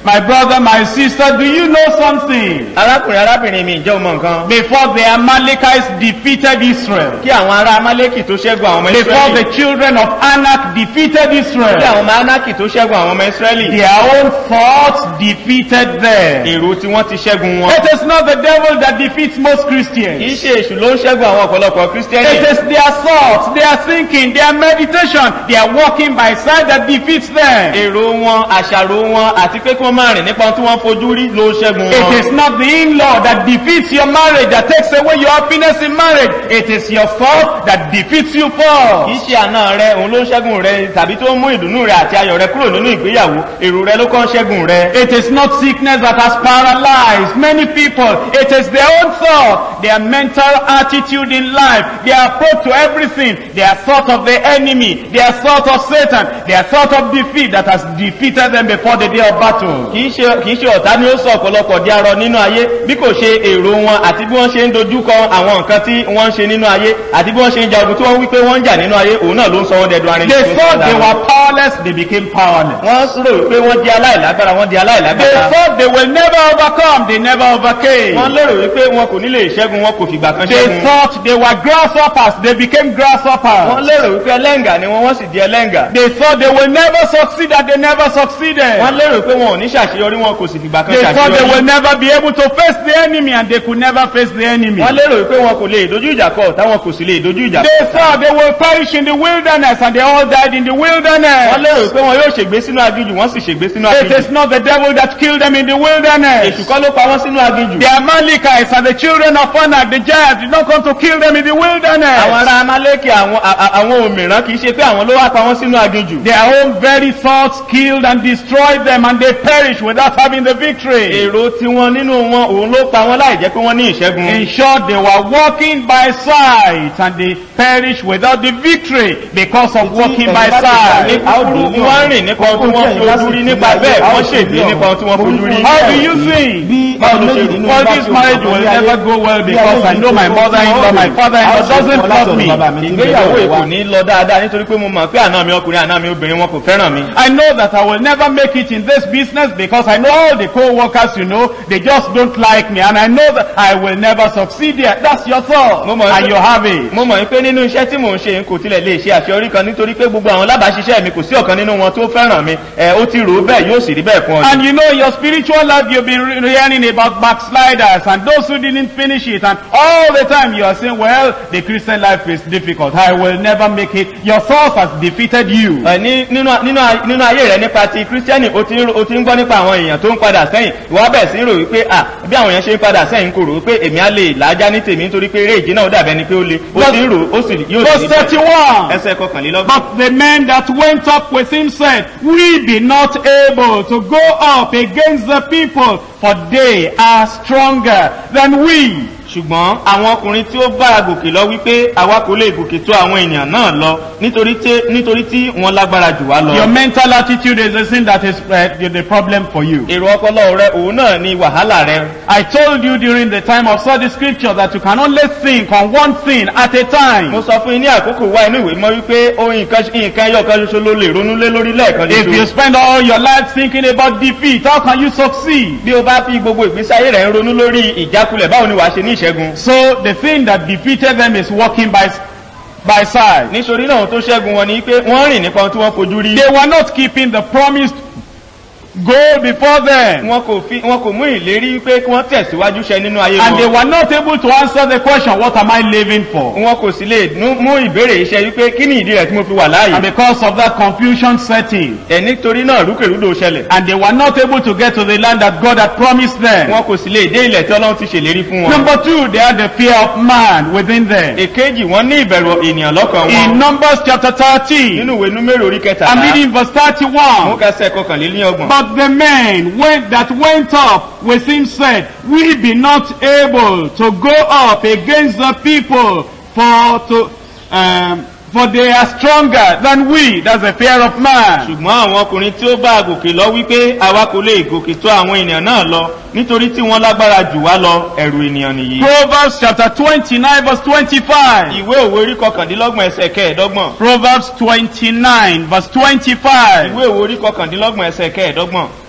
My brother, my sister, do you know something? arákùnrin arábìnrin mi ìjẹ́ ọmọ nǹkan Before the Amalekites defeated Israel, kí àwọn ará amálẹ́kì tó ṣẹ́gun àwọn ọmọ before israẹli the children of Anak defeated kí Israel, àwọn ọmọ anaki tó ṣẹ́gun àwọn ọmọ israẹli their own thoughts defeated them. èrò tí wọ́n ti ṣẹ́gun wọn It is not the devil that defeats most kì í Christians. ṣe èṣù ló ń ṣẹ́gun àwọn ọ̀pọ̀lọpọ̀ kírísítẹ́nì It is their thoughts, their thinking, their meditation, their walking by side that defeats them. èrò wọn àṣàrò wọn àti pé kí wọ́n máa rìn nípa ohun tí wọ́n fojú rí ló ń ṣẹ́gun It wọn is not the in-law that defeats your marriage, that takes away your happiness in marriage. It is your thought that defeats you kì í first. ṣe àna rẹ òun ló ń ṣẹ́gun rẹ tàbí tó ń mú ìdùnnú rẹ àti ayọ̀ rẹ kúrò nínú ìgbéyàwó èrò rẹ ló kàn ń ṣẹ́gun rẹ It is not sickness that has paralyzed many people. It is their own thought, their mental attitude in life, their approach to everything, their thought of the enemy, their thought of Satan, their thought of defeat that has defeated them before the day of battle. kì í ṣe kì í ṣe ọ̀tá ni ó sọ ọ̀pọ̀lọpọ̀ di arọ nínú ayé bí kò ṣe èrò wọn àti bí wọ́n ṣe ń dojúkọ àwọn nǹkan tí wọ́n ń ṣe nínú ayé àti bí wọ́n ṣe ń ja ogun tí wọ́n wí pé wọ́n ń jà nínú ayé òun náà ló ń sọ wọ́n dẹ̀dùn arinlẹ̀ They thought they were powerless, they became powerless. wọ́n rò wípé wọ́n di aláìlágbára wọ́n di They aláìlágbára thought they will never overcome, they never wọ́n overcame. lérò wípé wọn kò ní lè ṣẹ́gun wọn kò fìgbà kan They ṣẹ́gun thought they were grasshoppers, they became wọ́n grasshoppers. lérò wípé ẹlẹ́ngà ni wọ́n wọ́n sì di ẹlẹ́ngà They thought they will never succeed and they never succeeded. wọ́n lérò pé wọn ò ní ṣàṣeyọrí wọn kò sì fìgbà kan They thought they will ṣàṣeyọrí never be able to face the enemy and they could never face the enemy. wọ́n lérò wípé wọn kò lè dojú ìjà kọ táwọn kò sì lè dojú ìjà kọ They thought they will perish in the wilderness and they all died in the wọ́n wilderness. lérò wípé wọn yóò ṣègbé sínú aginjù wọ́n sì ṣègbé sínú It aginjù is not the devil that killed them in the èṣù wilderness. kọ́ ló pa wọ́n sínú aginjù The Amalekites and the children of Anak, the giants, did not come to kill them in the àwọn wilderness. ará amálékè àwọn a- a- àwọn òmìrán kì í ṣe pé àwọn ló wá pa wọ́n sínú aginjù Their own very thoughts killed and destroyed them and they perished without having the victory. èrò tiwọn nínú wọn òun ló pa wọ́n láì jẹ́ pé wọ́n ní ìṣẹ́gun In short, they were walking by sight and they perished without the victory because of walking by sight. wọ́n rìn nípa ohun tí wọ́n fojú rí nípa bẹ́ẹ̀ wọ́n ṣègbè nípa ohun tí wọ́n fojú rí How do you think? Well, this marriage will never go well because I know my mother-in-law, my father-in-law doesn't love me. ìgbéyàwó èkó ní lọ dáadáa nítorí pé mo mọ̀ pé àná mi ọkùnrin àná mi obìnrin wọn kò fẹ́ràn mi I know that I will never make it in this business because I know all the co-workers, you know, they just don't like me and I know that I will never succeed there. That's your thought Mo mọ̀ and pé- you have it. mo mọ̀ pé nínú iṣẹ́ tí mò ń ṣe n kò tilẹ̀ lè ṣe àṣeyọrí kan nítorí pé gbogbo àwọn alábàáṣiṣẹ́ mi kò sí ọ̀kan nínú wọn tó fẹ́ràn mi ẹ ó ti rò ó bẹ́ẹ̀ yóò sì rí bẹ́ẹ̀ fún ọ And you know, your spiritual life, you've been re- hearing about backsliders and those who didn't finish it. And all the time you are saying, well, the Christian life is difficult. I will never make it. Your thoughts has defeated you. Ẹ, ní- nínú nínú a- nínú ayé rẹ nípa ti kírísítẹ́nì o ti ń ro- o ti ń gbọ́ nípa àwọn èèyàn tó ń padà sẹ́yìn ìwà bẹ̀rẹ̀ sí ń rò wípé à bí àwọn èèyàn ṣe ń padà sẹ́yìn kò rò wípé èmi á lè làájá ní tèmi nítorí pé eré ìje náà ó dàbẹ́ ni pé ó le ó ti ń rò ó sì yóò Verse sì ní bẹ́ẹ̀. 31. ẹsẹ̀ kọkànlélọ́gbọ̀n. But the men that went up with him said, We be not able to go up against the people, for they are stronger than we. ṣùgbọ́n àwọn ọkùnrin tí ó bá gòkè lọ wípé àwa kò lè gòkè tó àwọn ènìyàn náà lọ nítorí tí nítorí tí wọ́n lágbára jù wá Your lọ. mental attitude is the thing that is uh, the problem for you. èrò ọpọlọ rẹ òun náà ni wàhálà rẹ. I told you during the time of study scripture that you can only think on one thing at a mo time. sọ fún yín ní àkókò wá inú ìwé mọ́ wípé ohun nǹkan nǹkan ẹyọ kan ṣoṣo ló lè ronú lé lórí lẹ́ẹ̀kan If you ṣoṣo. spend all your life thinking about defeat, how can you succeed? bí o bá fi gbogbo ìgbésí ayé rẹ̀ ń ronú lórí ìjákulẹ̀ báwo ni wàá ṣe ní ìṣẹ́gun. So the thing that defeated them is walking by, by side. nítorí náà ohun tó ṣẹ́gun wọn ni pé wọ́n rìn nípa ohun tí wọ́n fojú rí. They were not keeping the promised goal before them. wọn kò fi wọn kò mú ìlérí pé kí wọ́n tẹ̀síwájú ṣẹ nínú ayé And they wọn. were not able to answer the question, what am I living for? wọn kò sì lè nú- mú ìbéèrè iṣẹ́ wípé kí ni ìdí rẹ̀ tí mo fi wà And láàyè. because of that confusion setting, ẹ̀ nítorí náà rúkèrúdò ṣẹlẹ̀. and they were not able to get to the land that God had promised them. wọn kò sì lè dé ilẹ̀ tí ọlọ́run ti ṣèlérí fún wọn. Number two, they had the fear of man within them. èkejì wọn ní ìbẹ̀rù ènìyàn lọ́kàn In wọn. Numbers chapter 13, nínú ìwé númérò orí I'm kẹtàlá reading verse mú 31. kẹsẹ̀ kọkànlélọ́gbọ̀n. But the men went, that went up with him said, We be not able to go up against the people, for to um, for they are stronger than we. That's the fear of man. ṣùgbọ́n àwọn ọkùnrin tí ó bá gòkè lọ wípé àwa kò lè gòkè tó àwọn ènìyàn náà lọ nítorí tí wọ́n lágbára jù wá lọ ẹ̀rù ènìyàn nìyí. Proverbs chapter 29 verse 25. ìwé òwe orí kọkàndínlọ́gbọ̀n ẹsẹ̀ kẹẹ̀ẹ́dọ́gbọ̀n. Proverbs 29 verse 25. ìwé òwe orí kọkàndínlọ́gbọ̀n ẹsẹ̀ kẹẹ̀ẹ́dọ́gbọ̀n.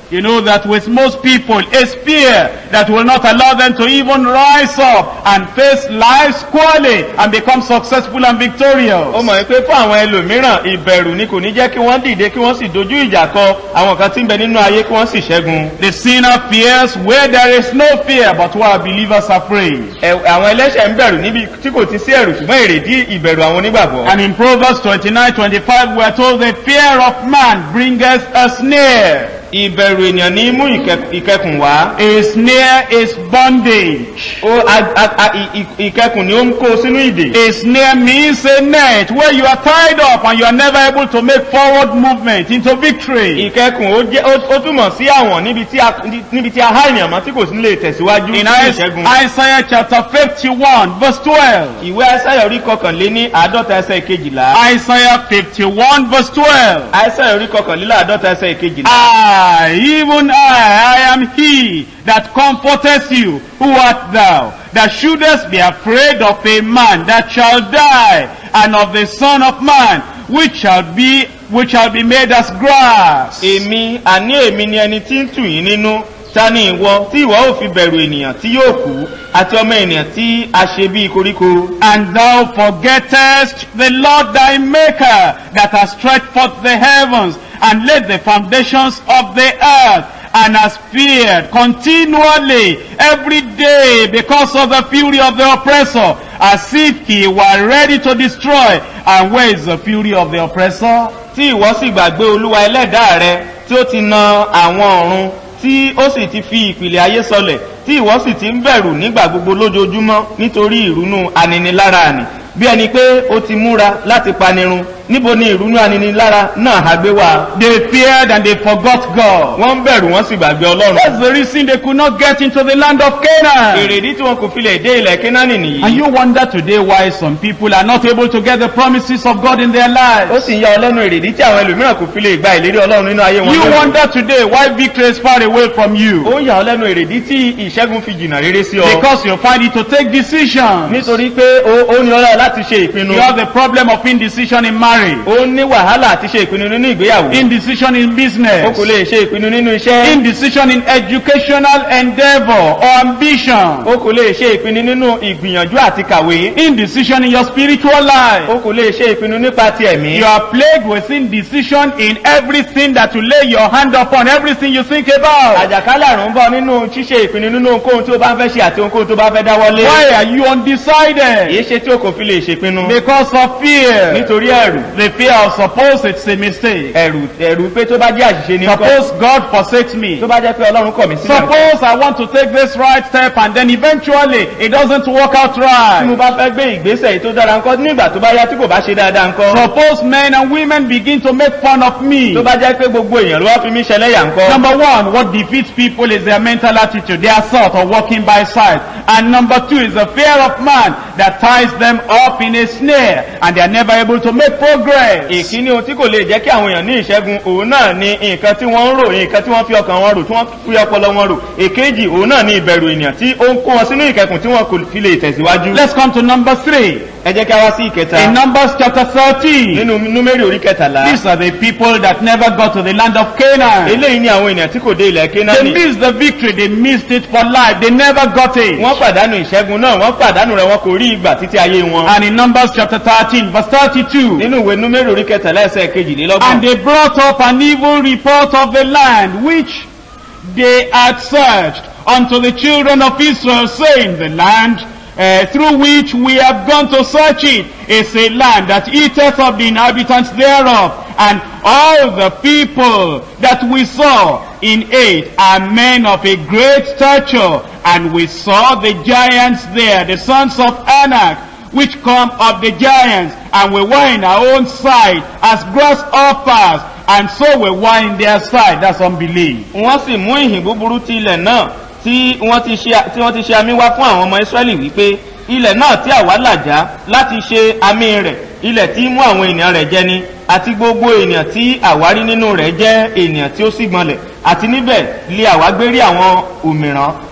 You know that with most people, it's fear that will not allow them to even rise up and face life squarely and become successful and ó victorious. mọ̀ pé fún àwọn ẹlòmíràn ìbẹ̀rù ni kò ní jẹ́ kí wọ́n dìde kí wọ́n sì dojú ìjà kọ àwọn kan tí ń bẹ nínú ayé kí wọ́n sì ṣẹ́gun. The sinner fears where there is no fear, but where believers are afraid. Ẹ- àwọn ẹlẹ́ṣẹ̀ ń bẹ̀rù níbi tí kò ti sí ẹ̀rù ṣùgbọ́n èrèdí ìbẹ̀rù àwọn onígbàgbọ́. And in Proverbs 29, 25, we are told the fear of man bringeth a snare. ìbẹ̀rù ènìyàn ní mú ìkẹ- ìkẹkùn wá. A snare is bondage. ó a- a- a- ì- ì- ìkẹkùn ni ó ń kó sínú ìdè. A snare means a net where you are tied up and you are never able to make forward movement into victory. ìkẹkùn ó jẹ́ ó- ó túmọ̀ sí àwọn níbi tí a níbi tí a há ènìyàn mọ́ tí kò sí lè tẹ̀síwájú In sí Is- ìṣẹ́gun. Isaiah chapter 51 verse 12. ìwé aísáyà orí kọkànlé ní àádọ́ta ẹsẹ̀ kejìlá. Isaiah 51 verse 12. aísáyà orí kọkànlélá àádọ́ta ẹsẹ̀ kejìlá. I, even I, I am he that comforteth you. Who art thou? That shouldest be afraid of a man that shall die, and of the son of man, which shall be, which shall be made as grass. èmi àní èmi ni ẹni tí ń tù yín nínú ta ni ìwọ tí ìwọ ò fi bẹ̀rù ènìyàn tí yóò kú àti ọmọ ènìyàn tí a ṣe bí koríko. And thou forgettest the Lord thy Maker, that has stretched forth the heavens, and laid the foundations of the earth, and has feared continually every day because of the fury of the oppressor, as if he were ready to destroy. And where is the fury of the oppressor? tí ìwọ sì gbàgbé olúwa ẹlẹ́dàá rẹ tí ó ti na àwọn ọ̀run tí ó sì ti fi ìpìlẹ̀ ayé sọlẹ̀ tí ìwọ sì ti ń bẹ̀rù nígbà gbogbo lójoojúmọ́ nítorí ìrunú aninilára àní bí ẹni pé ó ti múra láti panirun níbo ni ìrunú aninilára náà ha gbé wá. They feared and they forgot God. wọ́n ń bẹ̀rù wọ́n sì gbàgbé ọlọ́run. That's the reason they could not get into the land of Canaan. èrèdí tí wọn kò fi lè dé ilẹ̀ kínání And nìyí. you wonder today why some people are not able to get the promises of God in their lives. ó sì ń yà ọ lẹ́nu èrèdí tí àwọn ẹlòmíràn kò fi lè gba ìlérí ọlọ́run nínú ayé wọn. You lónìí. wonder today why victory is far away from you. ó ń yà ọ lẹ́nu èrèdí tí ìṣẹ́gun fi jìnnà rere sí ọ. Because you find it to take decisions. nítorí pé ó ó ní ọlọ́run láti ṣe ìpinnu. You have the problem of indecision in marriage, ó ní wàhálà àti ṣe ìpinnu nínú ìgbéyàwó. indecision in ó kò business, lè ṣe ìpinnu nínú iṣẹ́. indecision in educational endeavor or ambition, ó kò lè ṣe ìpinnu nínú ìgbìyànjú àti kàwé. indecision in your spiritual life. ó kò lè ṣe ìpinnu nípa ti ẹ̀mí. You are plagued with indecision in everything that you lay your hand upon, everything you think about. àjàkálẹ̀ àrùn ń bọ̀ nínú ṣíṣe ìpinnu nínú ohunkóhun tí ó bá ń fẹ́ ṣe àti ohunkóhun tó bá fẹ́ dáwọ́lé. Why are you undecided? èyí ṣe tí o kò fi lè ṣèpinnu. Because of fear. nítorí ẹ̀rù. The fear of suppose it's a mistake. ẹ̀rù ẹ̀rù pé tó bá jẹ́ àṣìṣe ní kọ́. Suppose God forsakes me. tó bá jẹ́ pé ọlọ́run kọ̀ mí sílẹ̀. Suppose I want to take this right step and then eventually it doesn't work out tí mo right. bá fẹ́ gbé ìgbésẹ̀ yìí tó dára ńkọ́ nígbà tó bá yá tí kò bá ṣe dáadáa ńkọ́. Suppose men and women begin to make fun of me. tó bá jẹ́ pé gbogbo èèyàn ló wá fi mí ṣẹlẹ́yà ńkọ́. Number one, what defeats people is their mental attitude, their thought of walking by sight. And number two is the fear of man that ties them up in a snare and they are never able to make progress. ìkíní ohun tí kò lè jẹ́ kí àwọn èèyàn ní ìṣẹ́gun òun náà ni nǹkan tí wọ́n ń rò nǹkan tí wọ́n fi ọkàn wọn rò tí wọ́n fi ọpọlọ wọn rò èkejì òun náà ni ìbẹ̀rù ènìyàn tí ó ń kó wọn sínú ìkẹkùn tí wọn kò fi lè tẹ̀síwájú. Let's come to number three. ẹ jẹ́ kí a wá sí ìkẹta In Numbers chapter 13, nínú númérì orí kẹtàlá these are the people that never got to the land of Canaan. eléyìí ni àwọn ènìyàn tí kò dé ilẹ̀ They kénáánì missed the victory, they missed it for life, they never got it. wọ́n pàdánù ìṣẹ́gun náà wọ́n pàdánù rẹ̀ wọn kò rí ìgbà títí ayé wọn. And in Numbers chapter 13, verse 32, nínú ìwé númérì orí kẹtàlá ẹsẹ̀ kejìlélọ́gbọ̀n And they brought up an evil report of the land which they had searched unto the children of Israel, saying, The land uh, through which we have gone to search it is a land that eateth of the inhabitants thereof. And all the people that we saw in it are men of a great stature. And we saw the giants there, the sons of Anak, which come of the giants, and we were in our own sight as grasshoppers, and so we were in their sight. That's unbelief. wọ́n sì mú ìhìn búburú ti ilẹ̀ náà tí wọ́n ti ṣe tí wọ́n ti ṣe àmì wá fún àwọn ọmọ Ísírẹ́lì wípé ilẹ̀ náà tí àwa làjá láti ṣe àmì rẹ̀ ilẹ̀ tí mú àwọn ènìyàn rẹ̀ jẹ ni àti gbogbo ènìyàn tí àwa rí nínú rẹ̀ jẹ́ ènìyàn tí ó sì gbọ́nlẹ̀ àti níbẹ̀ lé àwa gbé rí àwọn òmìrán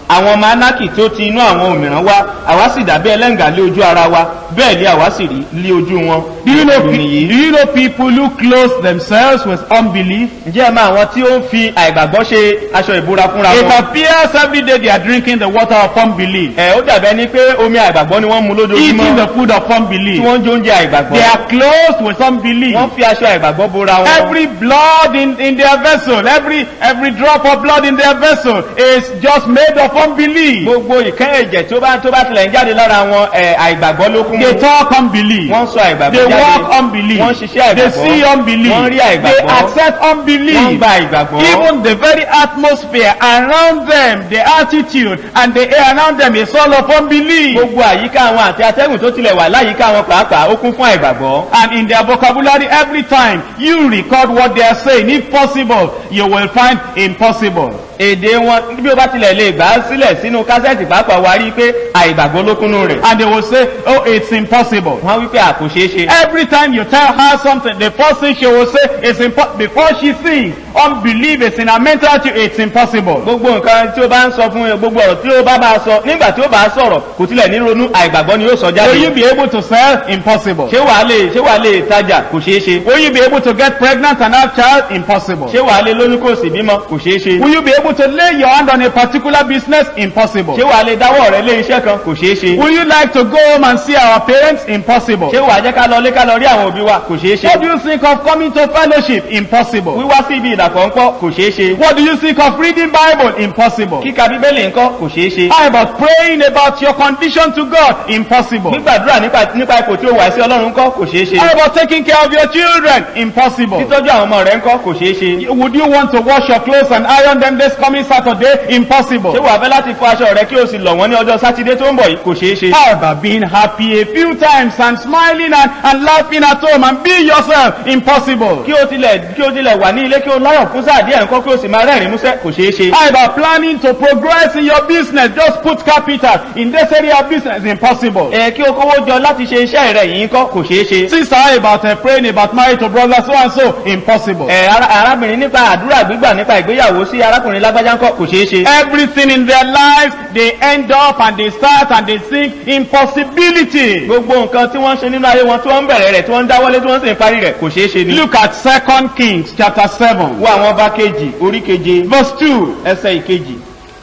àwọn ọmọ anaki tí ó ti inú àwọn òmìrán wá àwa sì dàbí ẹlẹ́ǹgà lé ojú ara wa bẹ́ẹ̀ lé àwa sì rí lé ojú wọn. Do you know, Ìròyìn pe- nìyí. do you know people who clothe themselves with unbelief? ǹjẹ́ ẹ máa àwọn tí ó ń fi àìgbàgbọ́ ṣe aṣọ ìbúra fúnra It wọn. appears every day they are drinking the water of unbelief, ẹ ó dàbẹ́ ni pé omi àìgbàgbọ́ ni wọ́n mu eating lójoojúmọ́ the food of tí unbelief. wọ́n ń jẹ oúnjẹ àìgbàgbọ́. They are clothed with unbelief. wọ́n fi aṣọ àìgbàgbọ́ bora wọn. Every blood in, in their vessel, every every drop of blood in their vessel is just made of unbelief. gbogbo ìkẹ́ ẹ̀jẹ̀ tó bá tó bá tilẹ̀ ń jáde lára wọn ẹ̀ àìgbàgbọ́ ló kún They mú. talk unbelief. wọ́n sọ àìgbàgbọ́ They jáde. walk unbelief. wọ́n ṣiṣẹ́ They àìgbàgbọ́. see unbelief. wọ́n rí They àìgbàgbọ́. accept wọ́n unbelief. gba àìgbàgbọ́. Even the very atmosphere around them, the attitude and the air around them is all of unbelief. gbogbo àyíká wọn àti atẹ́gùn tó tilẹ̀ wà láyìíká wọn pàápàá ó kún fún àìgbàgbọ́. And in their vocabulary, every time you record what they are saying, if possible, you will find impossible. èdè wọn bí ó bá tilẹ̀ lè gbà á sílẹ̀ sínú kásẹ̀tì pàápàá wa rí i pé àìgbàgbọ́ ló kúnnú rẹ̀. And they will say, oh, it's impossible. wọ́n á wí pé àkó ṣeé ṣe. Every time you tell her something, the first thing she will say is impo- before she sings, unbelief is in her mental attitude, it's impossible. gbogbo nǹkan tí ó bá ń sọ fún yẹn gbogbo ọ̀rọ̀ tí ó bá máa sọ nígbà tí ó bá sọ̀rọ̀ kò tilẹ̀ ní ronú àìgbàgbọ́ ni yóò sọ Will you jáde. be able to sell? Impossible. ṣé wàá lè ṣé wàá lè tajà kò ṣeé ṣe. Will you be able to get pregnant and have child? Impossible. ṣé wàá lè lóyún kò sì bímọ kò ṣeé ṣe. Will you be able to lay your hand on a particular business? Impossible. ṣé wàá lè dáwọ́ rẹ lé iṣẹ́ kan kò ṣeé ṣe. Will you like to go home and see our parents? Impossible. ṣé wàá jẹ́ ká lọ lé ká lọ rí àwọn òbí wa kò ṣeé What do ṣe. you think of coming to fellowship? Impossible. wíwá sí ibi ìdàpọ̀ ńkọ́ kò ṣeé ṣe. What do you think of reading Bible? Impossible. kíka bíbélì ńkọ́ kò ṣeé ṣe. How about praying about your condition to God? Impossible. gbígbàdúrà nípa nípa ipò tí ó wà sí ọlọ́run ńkọ́ kò ṣeé ṣe. How about taking care of your children? Impossible. títọ́jú àwọn ọmọ rẹ ńkọ́ kò ṣeé ṣe. Would you want to wash your clothes and iron them this coming Saturday? ṣé Impossible. wàá fẹ́ láti fọ aṣọ rẹ kí o sì lọ̀ wọ́n ní ọjọ́ sátidé tó ń bọ̀ yìí kò ṣeé ṣe. How about being happy a few times and smiling and, and laughing at home and be yourself? Impossible. kí o tilẹ̀ kí o tilẹ̀ wà ní ilé kí o láyọ̀ fún sáà díẹ̀ ńkọ́ kí o sì máa rẹ́rìn músẹ́ kò ṣeé ṣe. How about planning to progress in your business? Just put capital in this area of business. Impossible. ẹ kí o kówó jọ láti ṣe iṣẹ́ rẹ yìí ńkọ́ kò ṣeé ṣe. Sister, how about uh, praying about marriage to brother so and so? Impossible. ẹ ara- arábìnrin nípa àdúrà gbígbà nípa ìgbéyàwó sí arákùnrin lágbájá ńkọ́ kò ṣeé ṣe. Everything in their lives, they end up and they start and they think impossibility. gbogbo nǹkan tí wọ́n ń ṣe nínú ayé wọn tí wọ́n ń bẹ̀rẹ̀ rẹ̀ tí wọ́n ń dáwọ́lé tí wọ́n sì ń parí rẹ̀ kò ṣeé ṣe ni. Look at Second Kings chapter 7, wo àwọn ọba kejì orí keje verse 2. ẹsẹ̀ ìkejì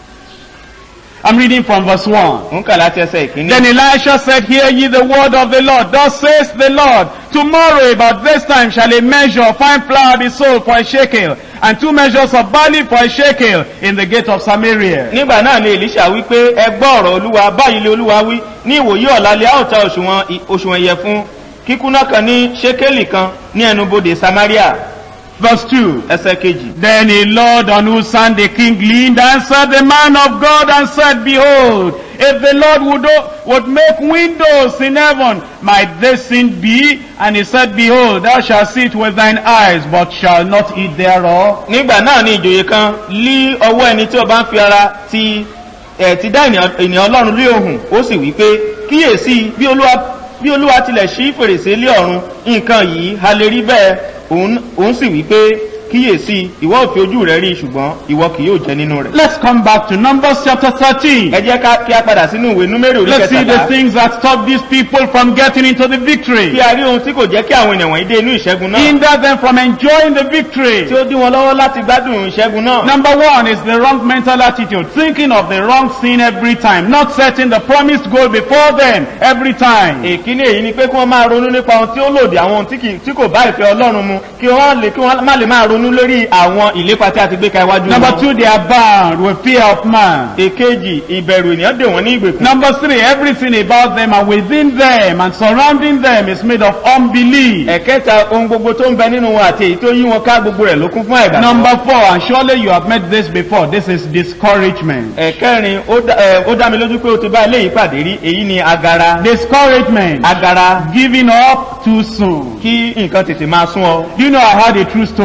I'm reading from verse 1. ń kà láti ẹsẹ̀ ìkíní. Then Elisha said, Hear ye the word of the Lord. Thus says the Lord, Tomorrow about this time shall a measure of fine flour be sold for a shekel, and two measures of barley for a shekel in the gate of Samaria. nígbà náà ni elisha wí pé ẹ gbọ́ ọ̀rọ̀ olúwa báyìí lé olúwa wí ní ìwòyí ọ̀la lè a ó ta òṣùwọ̀n ì- òṣùwọ̀n ìyẹ̀fun kíkúná kan ní ṣékélì kan ní ẹnubodè samaria Verse 2. ẹsẹ̀ kejì. Then a Lord on whose son the king leaned answered the man of God and said, Behold, if the Lord would, o- would make windows in heaven, might this sin be? And he said, Behold, thou shalt see it with thine eyes, but shalt not eat thereof. nígbà náà ni ìjòyè kan lí ọwọ́ ẹni tí ó bá ń fi ara ti ẹ̀ ti dá ènìyàn ènìyàn ọlọ́run lé ohùn ó sì wí pé kíyèsí bí olúwa bí olúwa tilẹ̀ ṣí fèrèsé lé ọ̀run nǹkan yìí ha lè rí bẹ́ẹ̀ òun òun sì wí pé kíyèsí ìwọ ò fi ojú rẹ rí ṣùgbọ́n ìwọ kì yóò jẹ nínú rẹ̀. Let's come back to Numbers chapter 13. ẹ jẹ́ ká kí a padà sínú ìwé númérì orí Let's see the kẹtàlá things that stop these people from getting into the kí victory. a rí ohun tí kò jẹ́ kí àwọn ènìyàn wọ̀nyí dé inú ìṣẹ́gun náà Hinder them from enjoying the tí victory. ó dí wọn lọ́wọ́ láti gbádùn ìṣẹ́gun náà. Number one is the wrong mental attitude, thinking of the wrong sin every time, not setting the promised goal before them every time. èkíní èyí ni pé kí wọ́n máa ronú nípa ohun tí ó lòdì àwọn ohun tí kì- tí kò bá ìfẹ́ ọlọ́run mu kí wọ́n lè kí wọ́n má lè máa ronú lórí àwọn ìlépa tí a ti gbé ka iwájú Number wọn. two, they are bound with fear of man. èkejì ìbẹ̀rù ènìyàn dè wọ́n ní ìgbèkùn. Number three, everything about them and within them and surrounding them is made of unbelief. ẹ̀kẹta ohun gbogbo tó ń bẹ nínú wọn àti èyí tó yí wọn ká gbogbo rẹ̀ ló kún fún àìgbàgbọ́. Number four, and surely you have met this before, this is discouragement. ẹ̀kẹrin ó dá- ẹ, ó dá mi lójú pé o ti bá eléyìí pàdé rí èyí ni agara. Discouragement, agara giving up too soon. kí nǹkan tètè máa sún ọ. Do you know I had a true story? ìjọ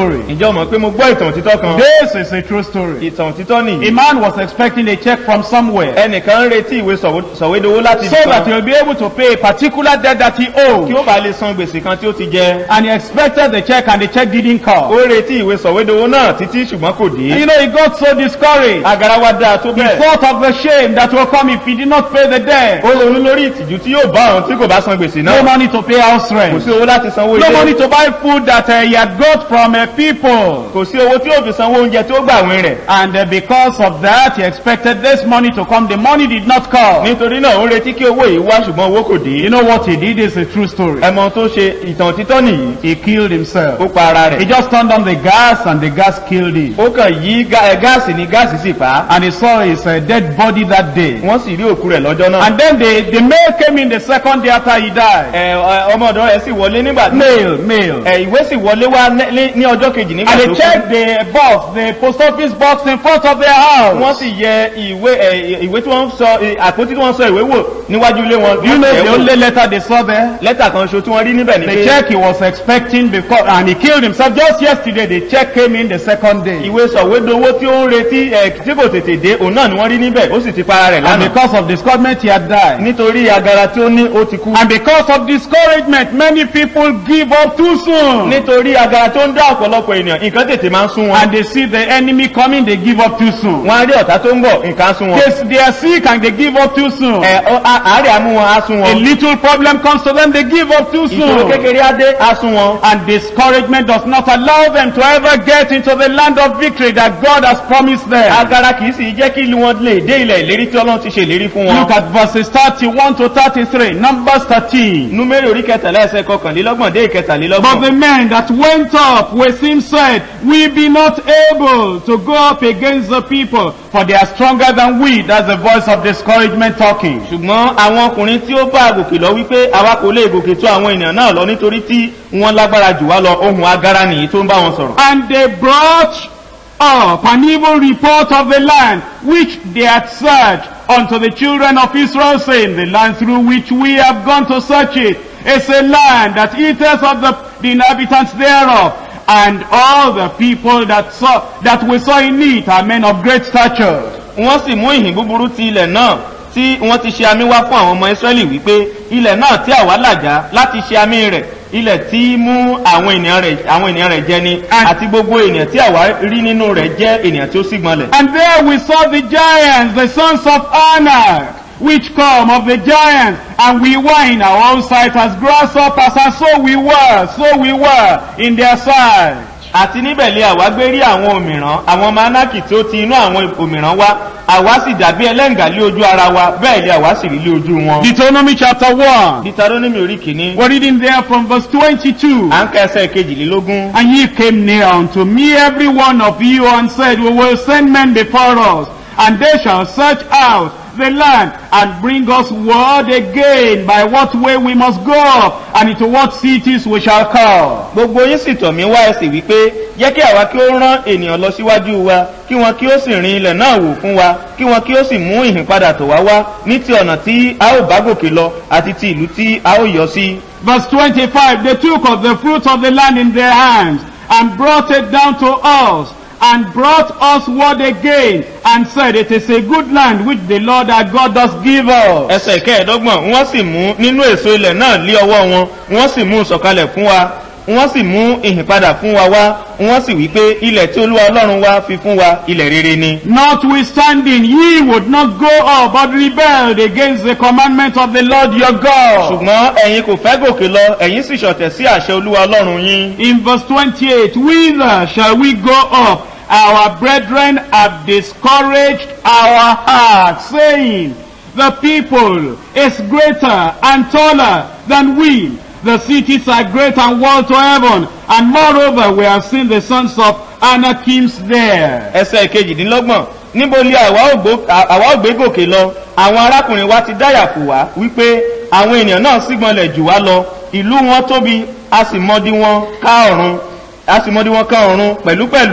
ǹjẹ́ o mọ̀ pé mo gbọ́ ìtàn òtítọ́ kan This is a true story. ìtàn òtítọ́ A nìyí man was expecting a check from somewhere ẹnìkan ń retí ìwé sọ̀wé- sọ̀wédowó láti so ibì that kan he'll be able to pay a particular debt that he kí owed. ó bá lè san gbèsè kan tí ó ti jẹ And he expected the check and the check didn't ó come. retí ìwé sọ̀wédowó náà títí ṣùgbọ́n kò And dé you know, he got so discouraged. agara wa dáa tó He bẹ́ẹ̀ thought of the shame that will come if he did not pay the debt. ó ronú lórí ìtìjú tí yóò bá àwọn tí kò bá san gbèsè No náà money to pay house kò rent. sí owó láti sanwó No money ilé to buy food that uh, he had got from uh, people. kò sí owó tí yóò fi sanwó oúnjẹ tí ó gbà wín rẹ̀ And uh, because of that, he expected this money to come. The money did not come. nítorí náà ó ń retí kí owó yìí wá ṣùgbọ́n owó kò You dé know what he did is a true story. ẹmọ tó ṣe ìtàn òtítọ́ nìyí He killed himself. ó pa ara He rẹ̀ just turned on the gas and the gas killed him. ó kàn yí gá- ẹ, gáàsì ní gáàsì sì pa á And he saw his uh, dead body that day. wọ́n sì rí òkú rẹ̀ lọ́jọ́ náà And then the, the mail came in the second day after he died. ẹ, ọ- ọmọ ọ̀dọ́ rẹ̀ sì wọlé nígbà tí Mail, mail. ẹ, ìwé sì wọlé wá ní- ní- ní ọjọ́ kejì nígbà And tó they kú checked the box, the post office box in front of their house. wọ́n sì yẹ ìwé ẹ, ìwé tí wọ́n sọ ẹ, àpótí tí wọ́n sọ ìwé wò níwájú ilé wọn You wọ́n know tẹ̀ the wò. only letter they saw there? lẹ́tà kan ṣo tí wọ́n rí níbẹ̀ ni The pé check he was expecting because, and he killed himself just yesterday. The check came in the second day. ìwé sọ̀wédowó tí ó ń retí ẹ, tí kò tètè dé òun náà ni wọ́n rí níbẹ̀ ó sì ti para rẹ̀ And lánàá because of discouragement, he had died. nítorí agara tí ó ní ó ti kú And because of discouragement, many people give up too soon. nítorí agara tó ń dá ọ̀pọ̀lọpọ̀ ènìyàn nǹkan tètè máa ń sún wọn And they see the enemy coming, they give up too soon. wọ́n á rí ọ̀tá tó ń bọ̀ nǹkan á sún wọn They, they are sick and they give up too soon. ẹ, ọ- á- àárẹ̀ á mú wọn á sún A wọn little problem comes to them, they give up too ìṣòro soon. kékeré á dé á sún wọn And discouragement does not allow them to ever get into the land of victory that God has promised them. agara kìí sì jẹ́ kí wọn lè dé ilẹ̀ ìlérí tí ọlọ́run ti ṣe ìlérí fún wọn Look at verses 31 to 33, Numbers 13. númérì orí kẹtàlá ẹsẹ̀ kọkànlélọ́gbọ̀n dé But ìkẹtàlélọ́gbọ̀n the men that went up with him said, We be not able to go up against the people, for they are stronger than we. That's the voice of discouragement talking. ṣùgbọ́n àwọn ọkùnrin tí ó bá gòkè lọ wípé àwa kò lè gòkè tó àwọn ènìyàn náà lọ nítorí tí wọ́n lágbára jù wá lọ ohun agara nìyí tó ń bá wọn sọ̀rọ̀ And they brought up an evil report of the land which they had searched unto the children of Israel, saying, The land through which we have gone to search it is a land that eateth of the, the inhabitants thereof. And all the people that saw that we saw in it are men of great stature. wọ́n sì mú ìhìn búburú ti ilẹ̀ náà tí wọ́n ti ṣe àmì wá fún àwọn ọmọ israẹli wípé ilẹ̀ náà tí àwa làjá láti ṣe àmì rẹ̀ ilẹ̀ tí mú àwọn ènìyàn rẹ̀ àwọn ènìyàn rẹ̀ jẹ ni And- àti gbogbo ènìyàn tí àwa rí nínú rẹ̀ jẹ́ ènìyàn tí ó sì gbọ́nlẹ̀. And there we saw the giants, the sons of Anak, which come of the giants, and we were in our own sight as grasshoppers, and so we were, so we were in their sight. àti níbẹ̀ lé àwa gbé rí àwọn òmìrán àwọn ọmọ anákì tí ó ti inú àwọn òmìrán wá àwa sì dàbí ẹlẹ́ǹgà lé ojú ara wa bẹ́ẹ̀ lé àwa sì rí lé ojú wọn. Deuteronomy chapter 1. Deuteronomy orí kìíní We're reading there from verse 22. à ń kẹsẹ̀ kejìlélógún. And ye came near unto me, every one of you, and said, We will send men before us, and they shall search out the land, and bring us word again by what way we must go up, and into what cities we shall come. gbogbo yín sì tọ̀ mí wá ẹsẹ̀ wípé jẹ́ kí àwa kí ó rán ènìyàn lọ síwájú wa kí wọn kí ó sì rin ilẹ̀ náà wò fún wa kí wọn kí ó sì mú ìhìn padà tọ̀ wá wá ní ti ọ̀nà tí a ó bá gòkè lọ àti ti ìlú tí a ó yọ sí. Verse 25, they took of the fruit of the land in their hands, and brought it down to us, and brought us word again, and said, It is a good land which the Lord our God does give us. ẹsẹ̀ kẹẹ̀ẹ́dọ́gbọ̀n wọ́n sì mú nínú èso ilẹ̀ náà lé ọwọ́ wọn wọ́n sì mú sọ̀kalẹ̀ fún wa wọ́n sì mú ìhìn padà fún wa wá wọ́n sì wí pé ilẹ̀ tí olúwa ọlọ́run wa fi fún wa ilẹ̀ rere ni. Notwithstanding, ye would not go up, but rebelled against the commandment of the Lord your God. ṣùgbọ́n ẹ̀yin kò fẹ́ gòkè lọ ẹ̀yin sì ṣọ̀tẹ̀ sí àṣẹ olúwa ọlọ́run yín. In verse 28, whither shall we go up? Our brethren have discouraged our hearts, saying, The people is greater and taller than we. The cities are great and walled to heaven. And moreover, we have seen the sons of Anakims there. ẹsẹ̀ kejìdínlọ́gbọ̀n níbo ni àwa ò gbó- à- àwa ò gbé gòkè lọ àwọn arákùnrin wa ti dáyàfò wá wípé àwọn ènìyàn náà sígbọnlẹ̀ jù wá lọ ìlú wọn tóbi a sì mọdí wọn ká ọ̀run a sì mọdí wọn ká ọ̀run pẹ̀lúpẹ̀lú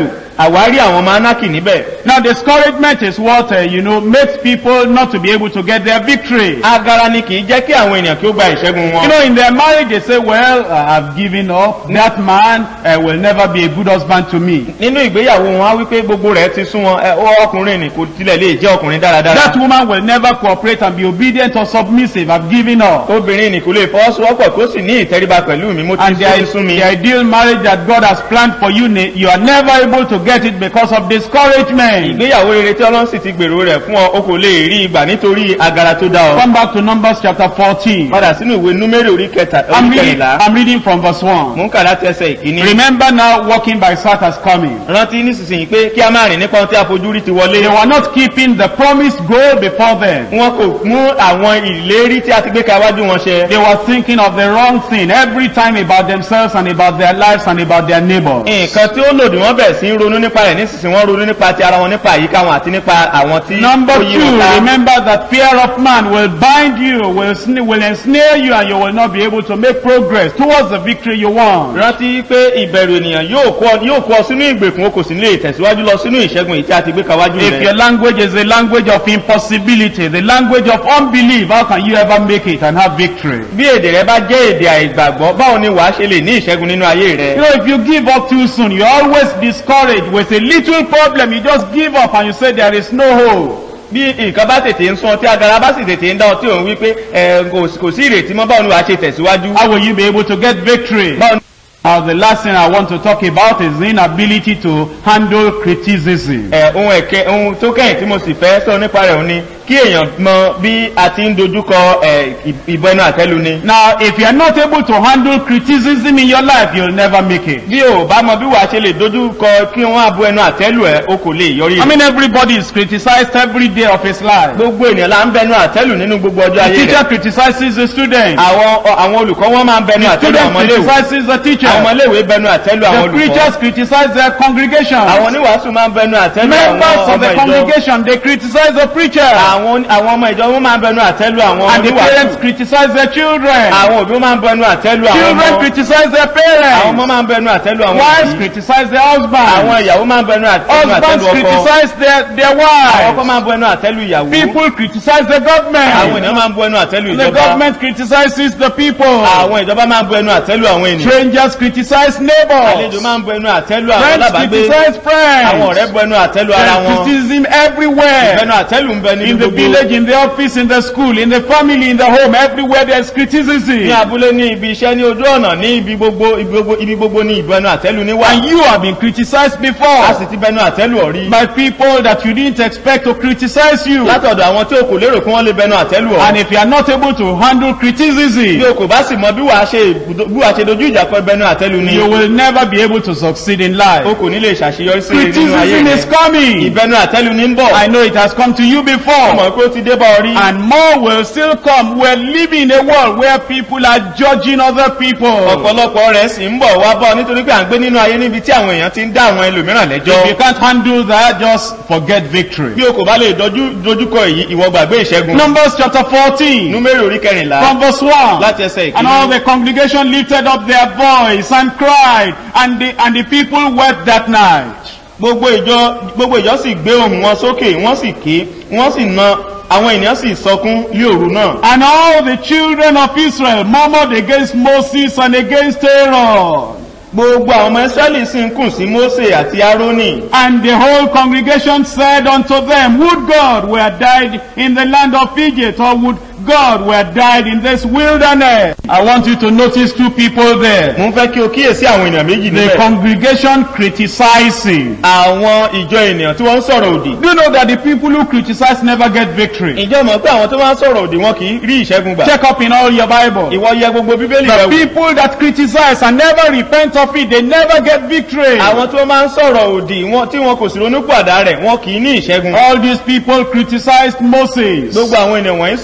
àwárí àwọn ọmọ anaki níbẹ̀ Now discouragement is what, uh, you know, makes people not to be able to get their victory. agara ni kì í jẹ́ kí àwọn ènìyàn kí ó gba ìṣẹ́gun You wọn know, in their marriage they say, well, uh, I've given up. That man uh, will never be a good husband to me. nínú ìgbéyàwó wọn á wípé gbogbo rẹ̀ ti sún wọn ẹ, ó ọkùnrin ni kò tilẹ̀ lè jẹ́ ọkùnrin dáradára That woman will never cooperate and be obedient or submissive. I've given up. obìnrin ni kò lè fọwọ́sowọ́pọ̀ kó sì ní ìtẹríba pẹ̀lú mi mo ti And ó ti the, sún mi the ideal marriage that God has planned for you, ne- you are never able to get it because of discouragement. ìgbéyàwó rere tí ọlọ́run sì ti gbèrò rẹ̀ fún ọ o kò lè rí ìgbà nítorí agara tó dá ọ Come back to Numbers chapter 14. padà sínú ìwé númérì orí kẹta I'm orí reading, kẹrìnlá I'm reading from verse 1. mò ń kà láti ẹsẹ̀ ìkíní Remember now, walking by sight has coming. rántí nísinsìnyí pé kí a máa rìn nípa ohun tí a fojú rí ti They wọlé were not keeping the promised goal before them. wọn kò mú àwọn ìlérí tí a ti gbé ka wájú wọn ṣe They were thinking of the wrong thing every time about themselves and about their lives and about their neighbors. nǹkan tí ó lòdì wọn bẹ̀rẹ̀ sí í ronú nípa rẹ̀ nísinsìnyí wọ́n ronú nípa ti ara wọn nípa àyíká wọn àti nípa àwọn tí Number ó yí two, wọn ká. remember that fear of man will bind you, will, sn- will ensnare you, and you will not be able to make progress towards the victory you want. rántí pé ìbẹ̀rù ènìyàn yóò kó ọ- yóò kó ọ sínú ìgbèkùn o kò sì ní lè tẹ̀síwájú lọ sínú ìṣẹ́gun èyí tí a ti gbé ka wájú If your rẹ̀ language is a language of impossibility, the language of unbelief, how can you ever make it and have victory? bí èdè rẹ bá jẹ́ èdè àìgbàgbọ́ báwo ni wàá ṣe lè ní ìṣẹ́gun nínú ayé You rẹ know, if you give up too soon, you're always discouraged. With a little problem, you just give up and you say there is no hope. bí nǹkan bá tètè ń sún ọ tí agara bá sì tètè ń dá ọ tí òun wí pé ẹ, kò kò sí ìrètí mọ́ báwo ni wàá ṣe tẹ̀síwájú How will you be able to get victory? báwo ni Now, the last thing I want to talk about is the inability to handle criticism. ẹ, ohun ẹ̀kẹ́ ohun tó kẹ́yìn tí mo sì fẹ́ sọ nípa rẹ̀ òun ni kí èèyàn mọ bí a ti ń dojúkọ ẹ, ì- ìbọn ẹnu àtẹ́lu ni Now, if you are not able to handle criticism in your life, you'll never make it. bí o bá mọ bí wàá ṣe lè dojúkọ kí wọ́n á bu ẹnu àtẹ́lu ẹ o kò lè yọrí I rẹ̀ mean, everybody is criticized every day of his life. gbogbo ènìyàn la ń bẹnu àtẹ́lu nínú gbogbo ọjọ́ The ayé teacher rẹ̀ criticizes the student. àwọn ọ- àwọn olùkọ́ wọn máa ń bẹnu The àtẹ́lu student àwọn ọmọléèwé criticizes the teacher. àwọn ọmọléèwé bẹnu àtẹ́lu àwọn The olùkọ́ preachers criticize their congregation. àwọn oníwàásù máa ń bẹnu àtẹ́lu Members àwọn of the ọmọ ìjọ congregation, they criticize the preacher. àwọn àwọn ọmọ ìjọ wọn máa ń bẹnu àtẹ́lu àwọn And the parents oníwàásù criticize their children. àwọn òbí máa ń bẹnu àtẹ́lu àwọn Children ọmọ criticize their àwọn ọmọ parents. máa ń bẹnu àtẹ́lu àwọn Wives òbí criticize their àwọn husbands. ìyàwó máa ń bẹnu àtẹ́lu Husbands àtẹ́lu ọkọ criticize their, their àwọn ọkọ wives. máa ń bẹnu àtẹ́lu ìyàwó People criticize the àwọn government. ènìyàn máa ń bẹnu àtẹ́lu The ìjọba government criticizes the people. àwọn ìjọba máa ń bẹnu àtẹ́lu àwọn ènìyàn Strangers criticize àlejò neighbors. máa ń bẹnu àtẹ́lu àwọn Friends alábàágbé criticize àwọn friends. ọ̀rẹ́ bẹnu àtẹ́lu ara There's wọn criticism everywhere. bẹnu àtẹ́lu ń bẹ níbi In the gbogbo village, in the office, in the school, in the family, in the home, everywhere there's ní criticism. abúlé ní ibi iṣẹ́ ní ojú ọ̀nà ní ibi gbogbo ibi gbogbo ibi gbogbo ní ìbẹnu àtẹ́lu ní wà And you have been criticized a before sì ti bẹnu àtẹ́lu ọ̀rí by people that you didn't expect to criticize you. látọ̀dọ̀ àwọn tí o kò lérò kí wọ́n lè bẹnu àtẹ́lu And ọ̀ if you are not able to handle bí criticism, o kò bá sì mọ bí wàá ṣe bí wàá ṣe dojú ìjà kọ bẹnu àtẹ́lu ni you will never be able to succeed in o life. kò ní lè ṣàṣeyọrí sí rere nínú ayé Criticism is rẹ coming. ìbẹnu àtẹ́lu ní ń bọ̀ I know it has come to you ọmọ before. pé ó ti dé bá ọ rí And more will still come. We're living in a world where people are judging other people. ọ̀pọ̀lọpọ̀ rẹ̀ sì ń bọ̀ wá bọ̀ nítorí pé à ń gbé nínú ayé níbi tí àwọn èèyàn ti ń dá àwọn ẹlòmíràn If you lẹ́jọ́ can't handle that, just forget victory. bí o kò bá lè dojú dojúkọ èyí ìwọ gbàgbé ìṣẹ́gun Numbers chapter 14, númérì orí kẹrìnlá from verse 1. láti ẹsẹ̀ And all ìkíní the congregation lifted up their voice and cried, and the, and the people wept that night. gbogbo ìjọ gbogbo ìjọ sì gbé ohùn wọn sókè wọ́n sì ké wọ́n sì na àwọn ènìyàn sì sọkún ní òru náà And all the children of Israel murmured against Moses and against Aaron. gbogbo àwọn ọmọ israẹli sì ń kùn sí mose àti aaroni And the whole congregation said unto them, Would God were died in the land of Egypt, or would God were died in this wilderness? I want you to notice two people there. mo ń fẹ́ kí o kíyèsí àwọn ènìyàn méjì The níbẹ̀ congregation criticizing. àwọn ìjọ ènìyàn tí wọ́n ń sọ̀rọ̀ òdì Do you know that the people who criticize never get victory? ìjọ mọ̀ pé àwọn tó máa ń sọ̀rọ̀ òdì wọn kì í rí ìṣẹ́gun gbà Check up in all your Bible. ìwọ yẹ gbogbo bíbélì rẹ The wò people that criticize and never repent of it, they never get victory. àwọn tó máa ń sọ̀rọ̀ òdì wọn tí wọn kò sì ronú pàdá rẹ̀ wọn kì í ní ìṣẹ́gun All these people criticized Moses. gbogbo àwọn ènìyàn wọ̀nyí sọ̀rọ̀ òdì sí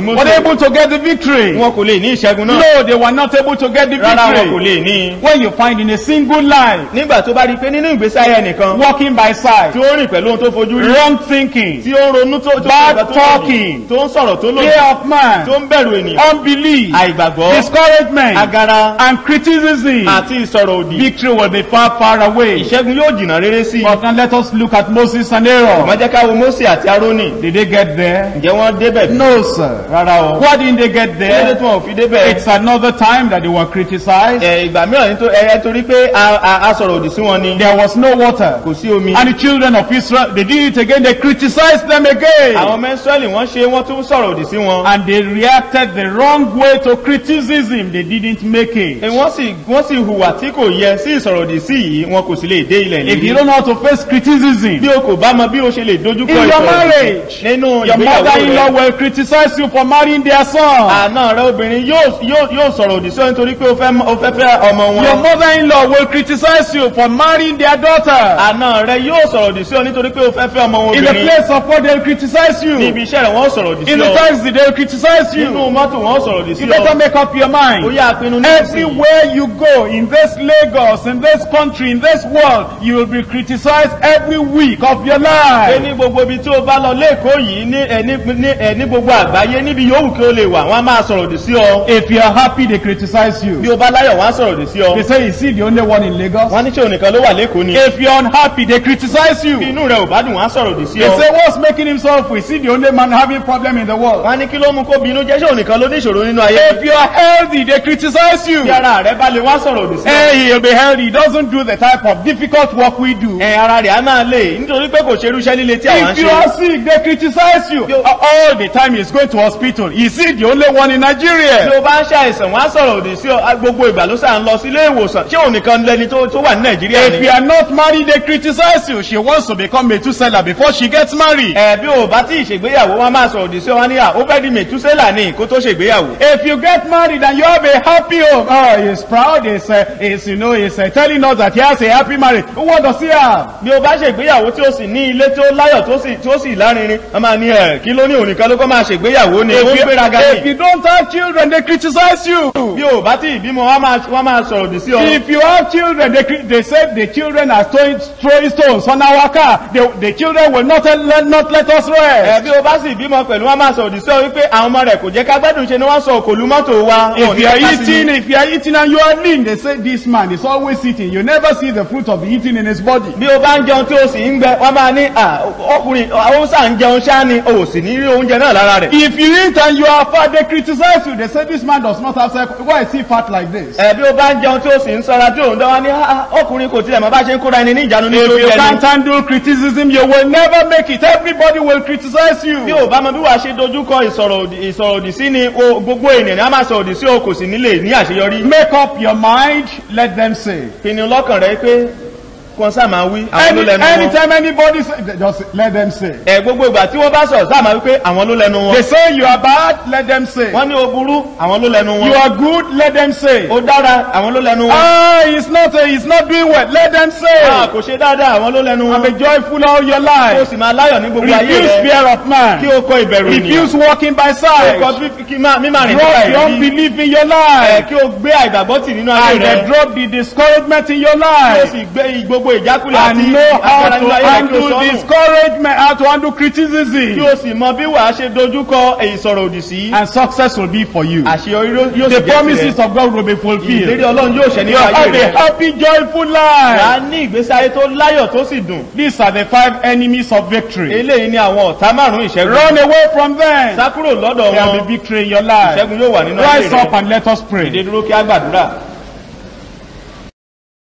Mósè. were they able to get the victory. wọn kò lè ní ìṣẹ́gun náà No, they were not able to get the rárá wọn kò victory. lè ní i. When you find in a single life, nígbà tó bá rí i pé nínú ìgbésí ayé ẹnìkan walking by sight, tí ó rìn pẹ̀lú ohun tó fojú rí wrong thinking, tí ó ń ronú tó tó Bad tó tó talking. tó ń sọ̀rọ̀ tó lòdì fear of man, tó ń bẹ̀rù ènìyàn unbelief, àìgbàgbọ́ discouragement, agara and criticism, àti ìsọ̀rọ̀ òdì victory will be far, far away. ìṣẹ́gun yóò jìnnà rere sí i But now let us look at Moses and Aaron. má jẹ́ ká wo Mósè àti Árónì Did they get there? ǹjẹ́ wọ́n débẹ̀ No, sir. rárá o Why didn't they get kílódé there? tí wọn ò fi débẹ̀ It's another time that they were criticized. ẹ ìgbà mìíràn nítorí ẹ torí pé a- a a sọ̀rọ̀ òdì sí wọn ni There was no water. kò sí omi And the children of Israel, they did it again. They criticized them àwọn again. ọmọ Ísírẹ́lì wọ́n ṣe wọ́n tún sọ̀rọ̀ òdì sí wọn And they reacted the wrong way to criticism. They didn't make Ẹ, it. wọ́n sì wọ́n sì hùwà tí kò yẹ sí ìsọ̀rọ̀ òdì sí yìí wọn kò sì lè dé ilẹ̀ If you ìlérí don't know how to face criticism, bí o kò bá mọ bí o ṣe lè dojúkọ in your ìsọ̀rọ̀ òdì marriage, nínú your ìgbéyàwó mother-in-law rẹ will criticize you for marrying their son. àna rẹ obìnrin yóò yóò yóò sọ̀rọ̀ òdì sí ọ nítorí pé o fẹ́ o fẹ́ fẹ́ ọmọ Your wọn mother-in-law will criticize you for marrying their daughter. àna rẹ yóò sọ̀rọ̀ òdì sí ọ nítorí pé o fẹ́ fẹ́ ọmọ wọn In the obìnrin place of work, they'll criticize ní ibi you. iṣẹ́ rẹ̀ wọ́n sọ̀rọ̀ òdì sí In the ọ taxi, they'll criticize nínú you. mọ́tò wọ́n sọ̀rọ̀ òdì sí You better ọ make up your ó mind. yá pinnu nísinsìnyí Everywhere you go in this Lagos, in this country, in this world, you will be criticized every week of your pé life. ní gbogbo ibi tí o bá lọ lẹ́kọ̀ọ́ yìí ní ẹ ní ní ẹ ní gbogbo àgbáyé níbi yòówù kí o lè wà wọ́n á máa sọ̀rọ̀ òdì sí ọ If you are happy, they criticize bí you. o bá láyọ̀ wọ́n á sọ̀rọ̀ òdì sí ọ They say, is he the only one in Lagos? wọ́n á ní ṣé onìkan ló wà lẹ́kọ̀ọ́ ni If you're unhappy, they criticize bí you. inú rẹ̀ ò bá dùn wọ́n á sọ̀rọ̀ òdì sí They ọ say, what's making him so Is he the only man having problem in the world? wọ́n á ní kí ló mú kó bínú jẹ́ ṣé onìkan ló ní ìṣòro nínú ayé If you are healthy, they criticize you. bí ara rẹ̀ bá lè wọ́n á sọ̀rọ̀ òdì sí ọ Hey, he'll be healthy. He doesn't do the type of difficult work we do. ẹ ara rẹ̀ á máa lè nítorí pé kò ṣerú iṣẹ́ líle tí àwọn ń If you ṣe are sick, they criticize you. Yo- All the time he's going to hospital. Is he the only one in bí Nigeria? o bá ń ṣàìsàn wọ́n á sọ̀rọ̀ òdì sí ọ á- gbogbo ìgbà ló sà ń lọ sí ilé ìwòsàn ṣé onìkan lẹni tó tó wà ní nàìjíríà If ni you are not married, they criticize you. She wants to become a two-seller before she gets married. ẹ bí o bá tí ì ṣègbéyàwó wọn máa sọ̀rọ̀ òdì sí ọ wọn ní à ó fẹ́ di mẹ̀túsẹ́là ní kó tó ṣègbéyàwó If you get married and you have a happy home, oh, he's proud. He's, uh, he's you know, he's uh, telling us that he has a happy marriage. What does he have? bí o bá ṣègbéyàwó tí o sì ní ilé tí ó láyọ̀ tó sì tí ó sì lárinrin wọn máa ní ẹ kí ló ní ònìkan ló kọ́ máa ṣègbéyàwó ni ó ń If you, gbéraga if ní you don't have children, they criticize you. bí o bá tí ìbímọ wọn máa wọn máa sọ̀rọ̀ òdì sí ọ If you have children, they, cri- they said the children are throwing, throwing stones on our car. The, the children will not let, not let us ẹ rest. bí o bá sì bímọ pẹ̀lú wọn máa sọ̀rọ̀ òdì sí ọ wípé àwọn ọmọ rẹ̀ kò jẹ́ ká gbádùn ṣe ni wọ́n sọ òkòlù mọ́tò wa wọn ò If ní you are ká sí eating, ni. if you are eating and you are lean, they say this man is always eating. You never see the fruit of the eating in his body. bí o bá ń jẹun tí o sì ń gbẹ wọn máa ní à ọkùnrin ó sà ń jẹun ṣáá ni o ò sì ní rí oúnjẹ náà lára rẹ̀ If you eat and you are fat, they criticize you. They say this man does not have sex. Why is he fat like this? ẹ bí o bá ń jẹun tí o sì ń sọra tí o ń dánwà ní "Ah, ọkùnrin kò tilẹ̀ mọ́ bá ṣe ń kóra ẹni ní ìjánu ní If you oúnjẹ can't ni handle criticism, you will never make it. Everybody will criticize bí you. o bá mọ bí wàá ṣe dojúkọ ìsọ̀rọ̀ òdì ìsọ̀rọ̀ òdì sí ni o gbogbo ènìyàn ni a máa sọ òdì sí o kò sì nílé ní àṣeyọrí Make up your mind. Let them say. pinnu lọ́kàn rẹ pé kàn sáà máa wí àwọn ló Any, lẹnu wọn anytime anybody say, just let them say. ẹ gbogbo ìgbà tí wọ́n bá sọ̀rọ̀ sáà máa wí pé àwọn ló lẹnu wọn They say you are bad, let them say. wọ́n ní o burú àwọn ló lẹnu You wọn are good, let them say. ó dára àwọn ló lẹnu wọn Ah, he's not, uh, he's not doing well, let them Ah, say. kò ṣe dáadáa àwọn ló lẹnu I'm wọn a joyful all your kó o life. sì máa láyọ̀ ní gbogbo ayé Refuse rẹ fear of kí man. o kọ ìbẹ̀rù ènìyàn Refuse walking by kí o kọ sight. fífi- kí má- mímà rìn nípa Drop the ìrírí unbelief in your ẹ life. kí o gbé àìgbàgbọ́ tì nínú ayé And rẹ uh, drop the discouragement in your kí o life. sì gbé gbogbo ìjákulẹ̀ And àti know how agbára to nínú ayé rẹ kí o handle sọ́nù discouragement, how to handle kí criticism. o sì mọ bí wàá ṣe dojúkọ ìsọ̀rọ̀ òdì sí And success will be for you. àṣeyọrí ló- yóò sì The jẹ́ promises tirẹ̀ of God will be ìlérí fulfilled. ọlọ́run yóò ṣẹ You nínú ayé have rẹ a happy, joyful wà á life. ní ìgbésí ayé tó láyọ̀ tó sì dùn These are the five enemies of victory. eléyìí ni àwọn ọ̀tá márùn-ún ìṣẹ́gun Run away from them. sá kúrò lọ́dọ̀ There will wọn be victory in your life. ìṣẹ́gun yóò wà nínú ayé Rise up rẹ and let us ìdè pray. dúró kí á gbàdúrà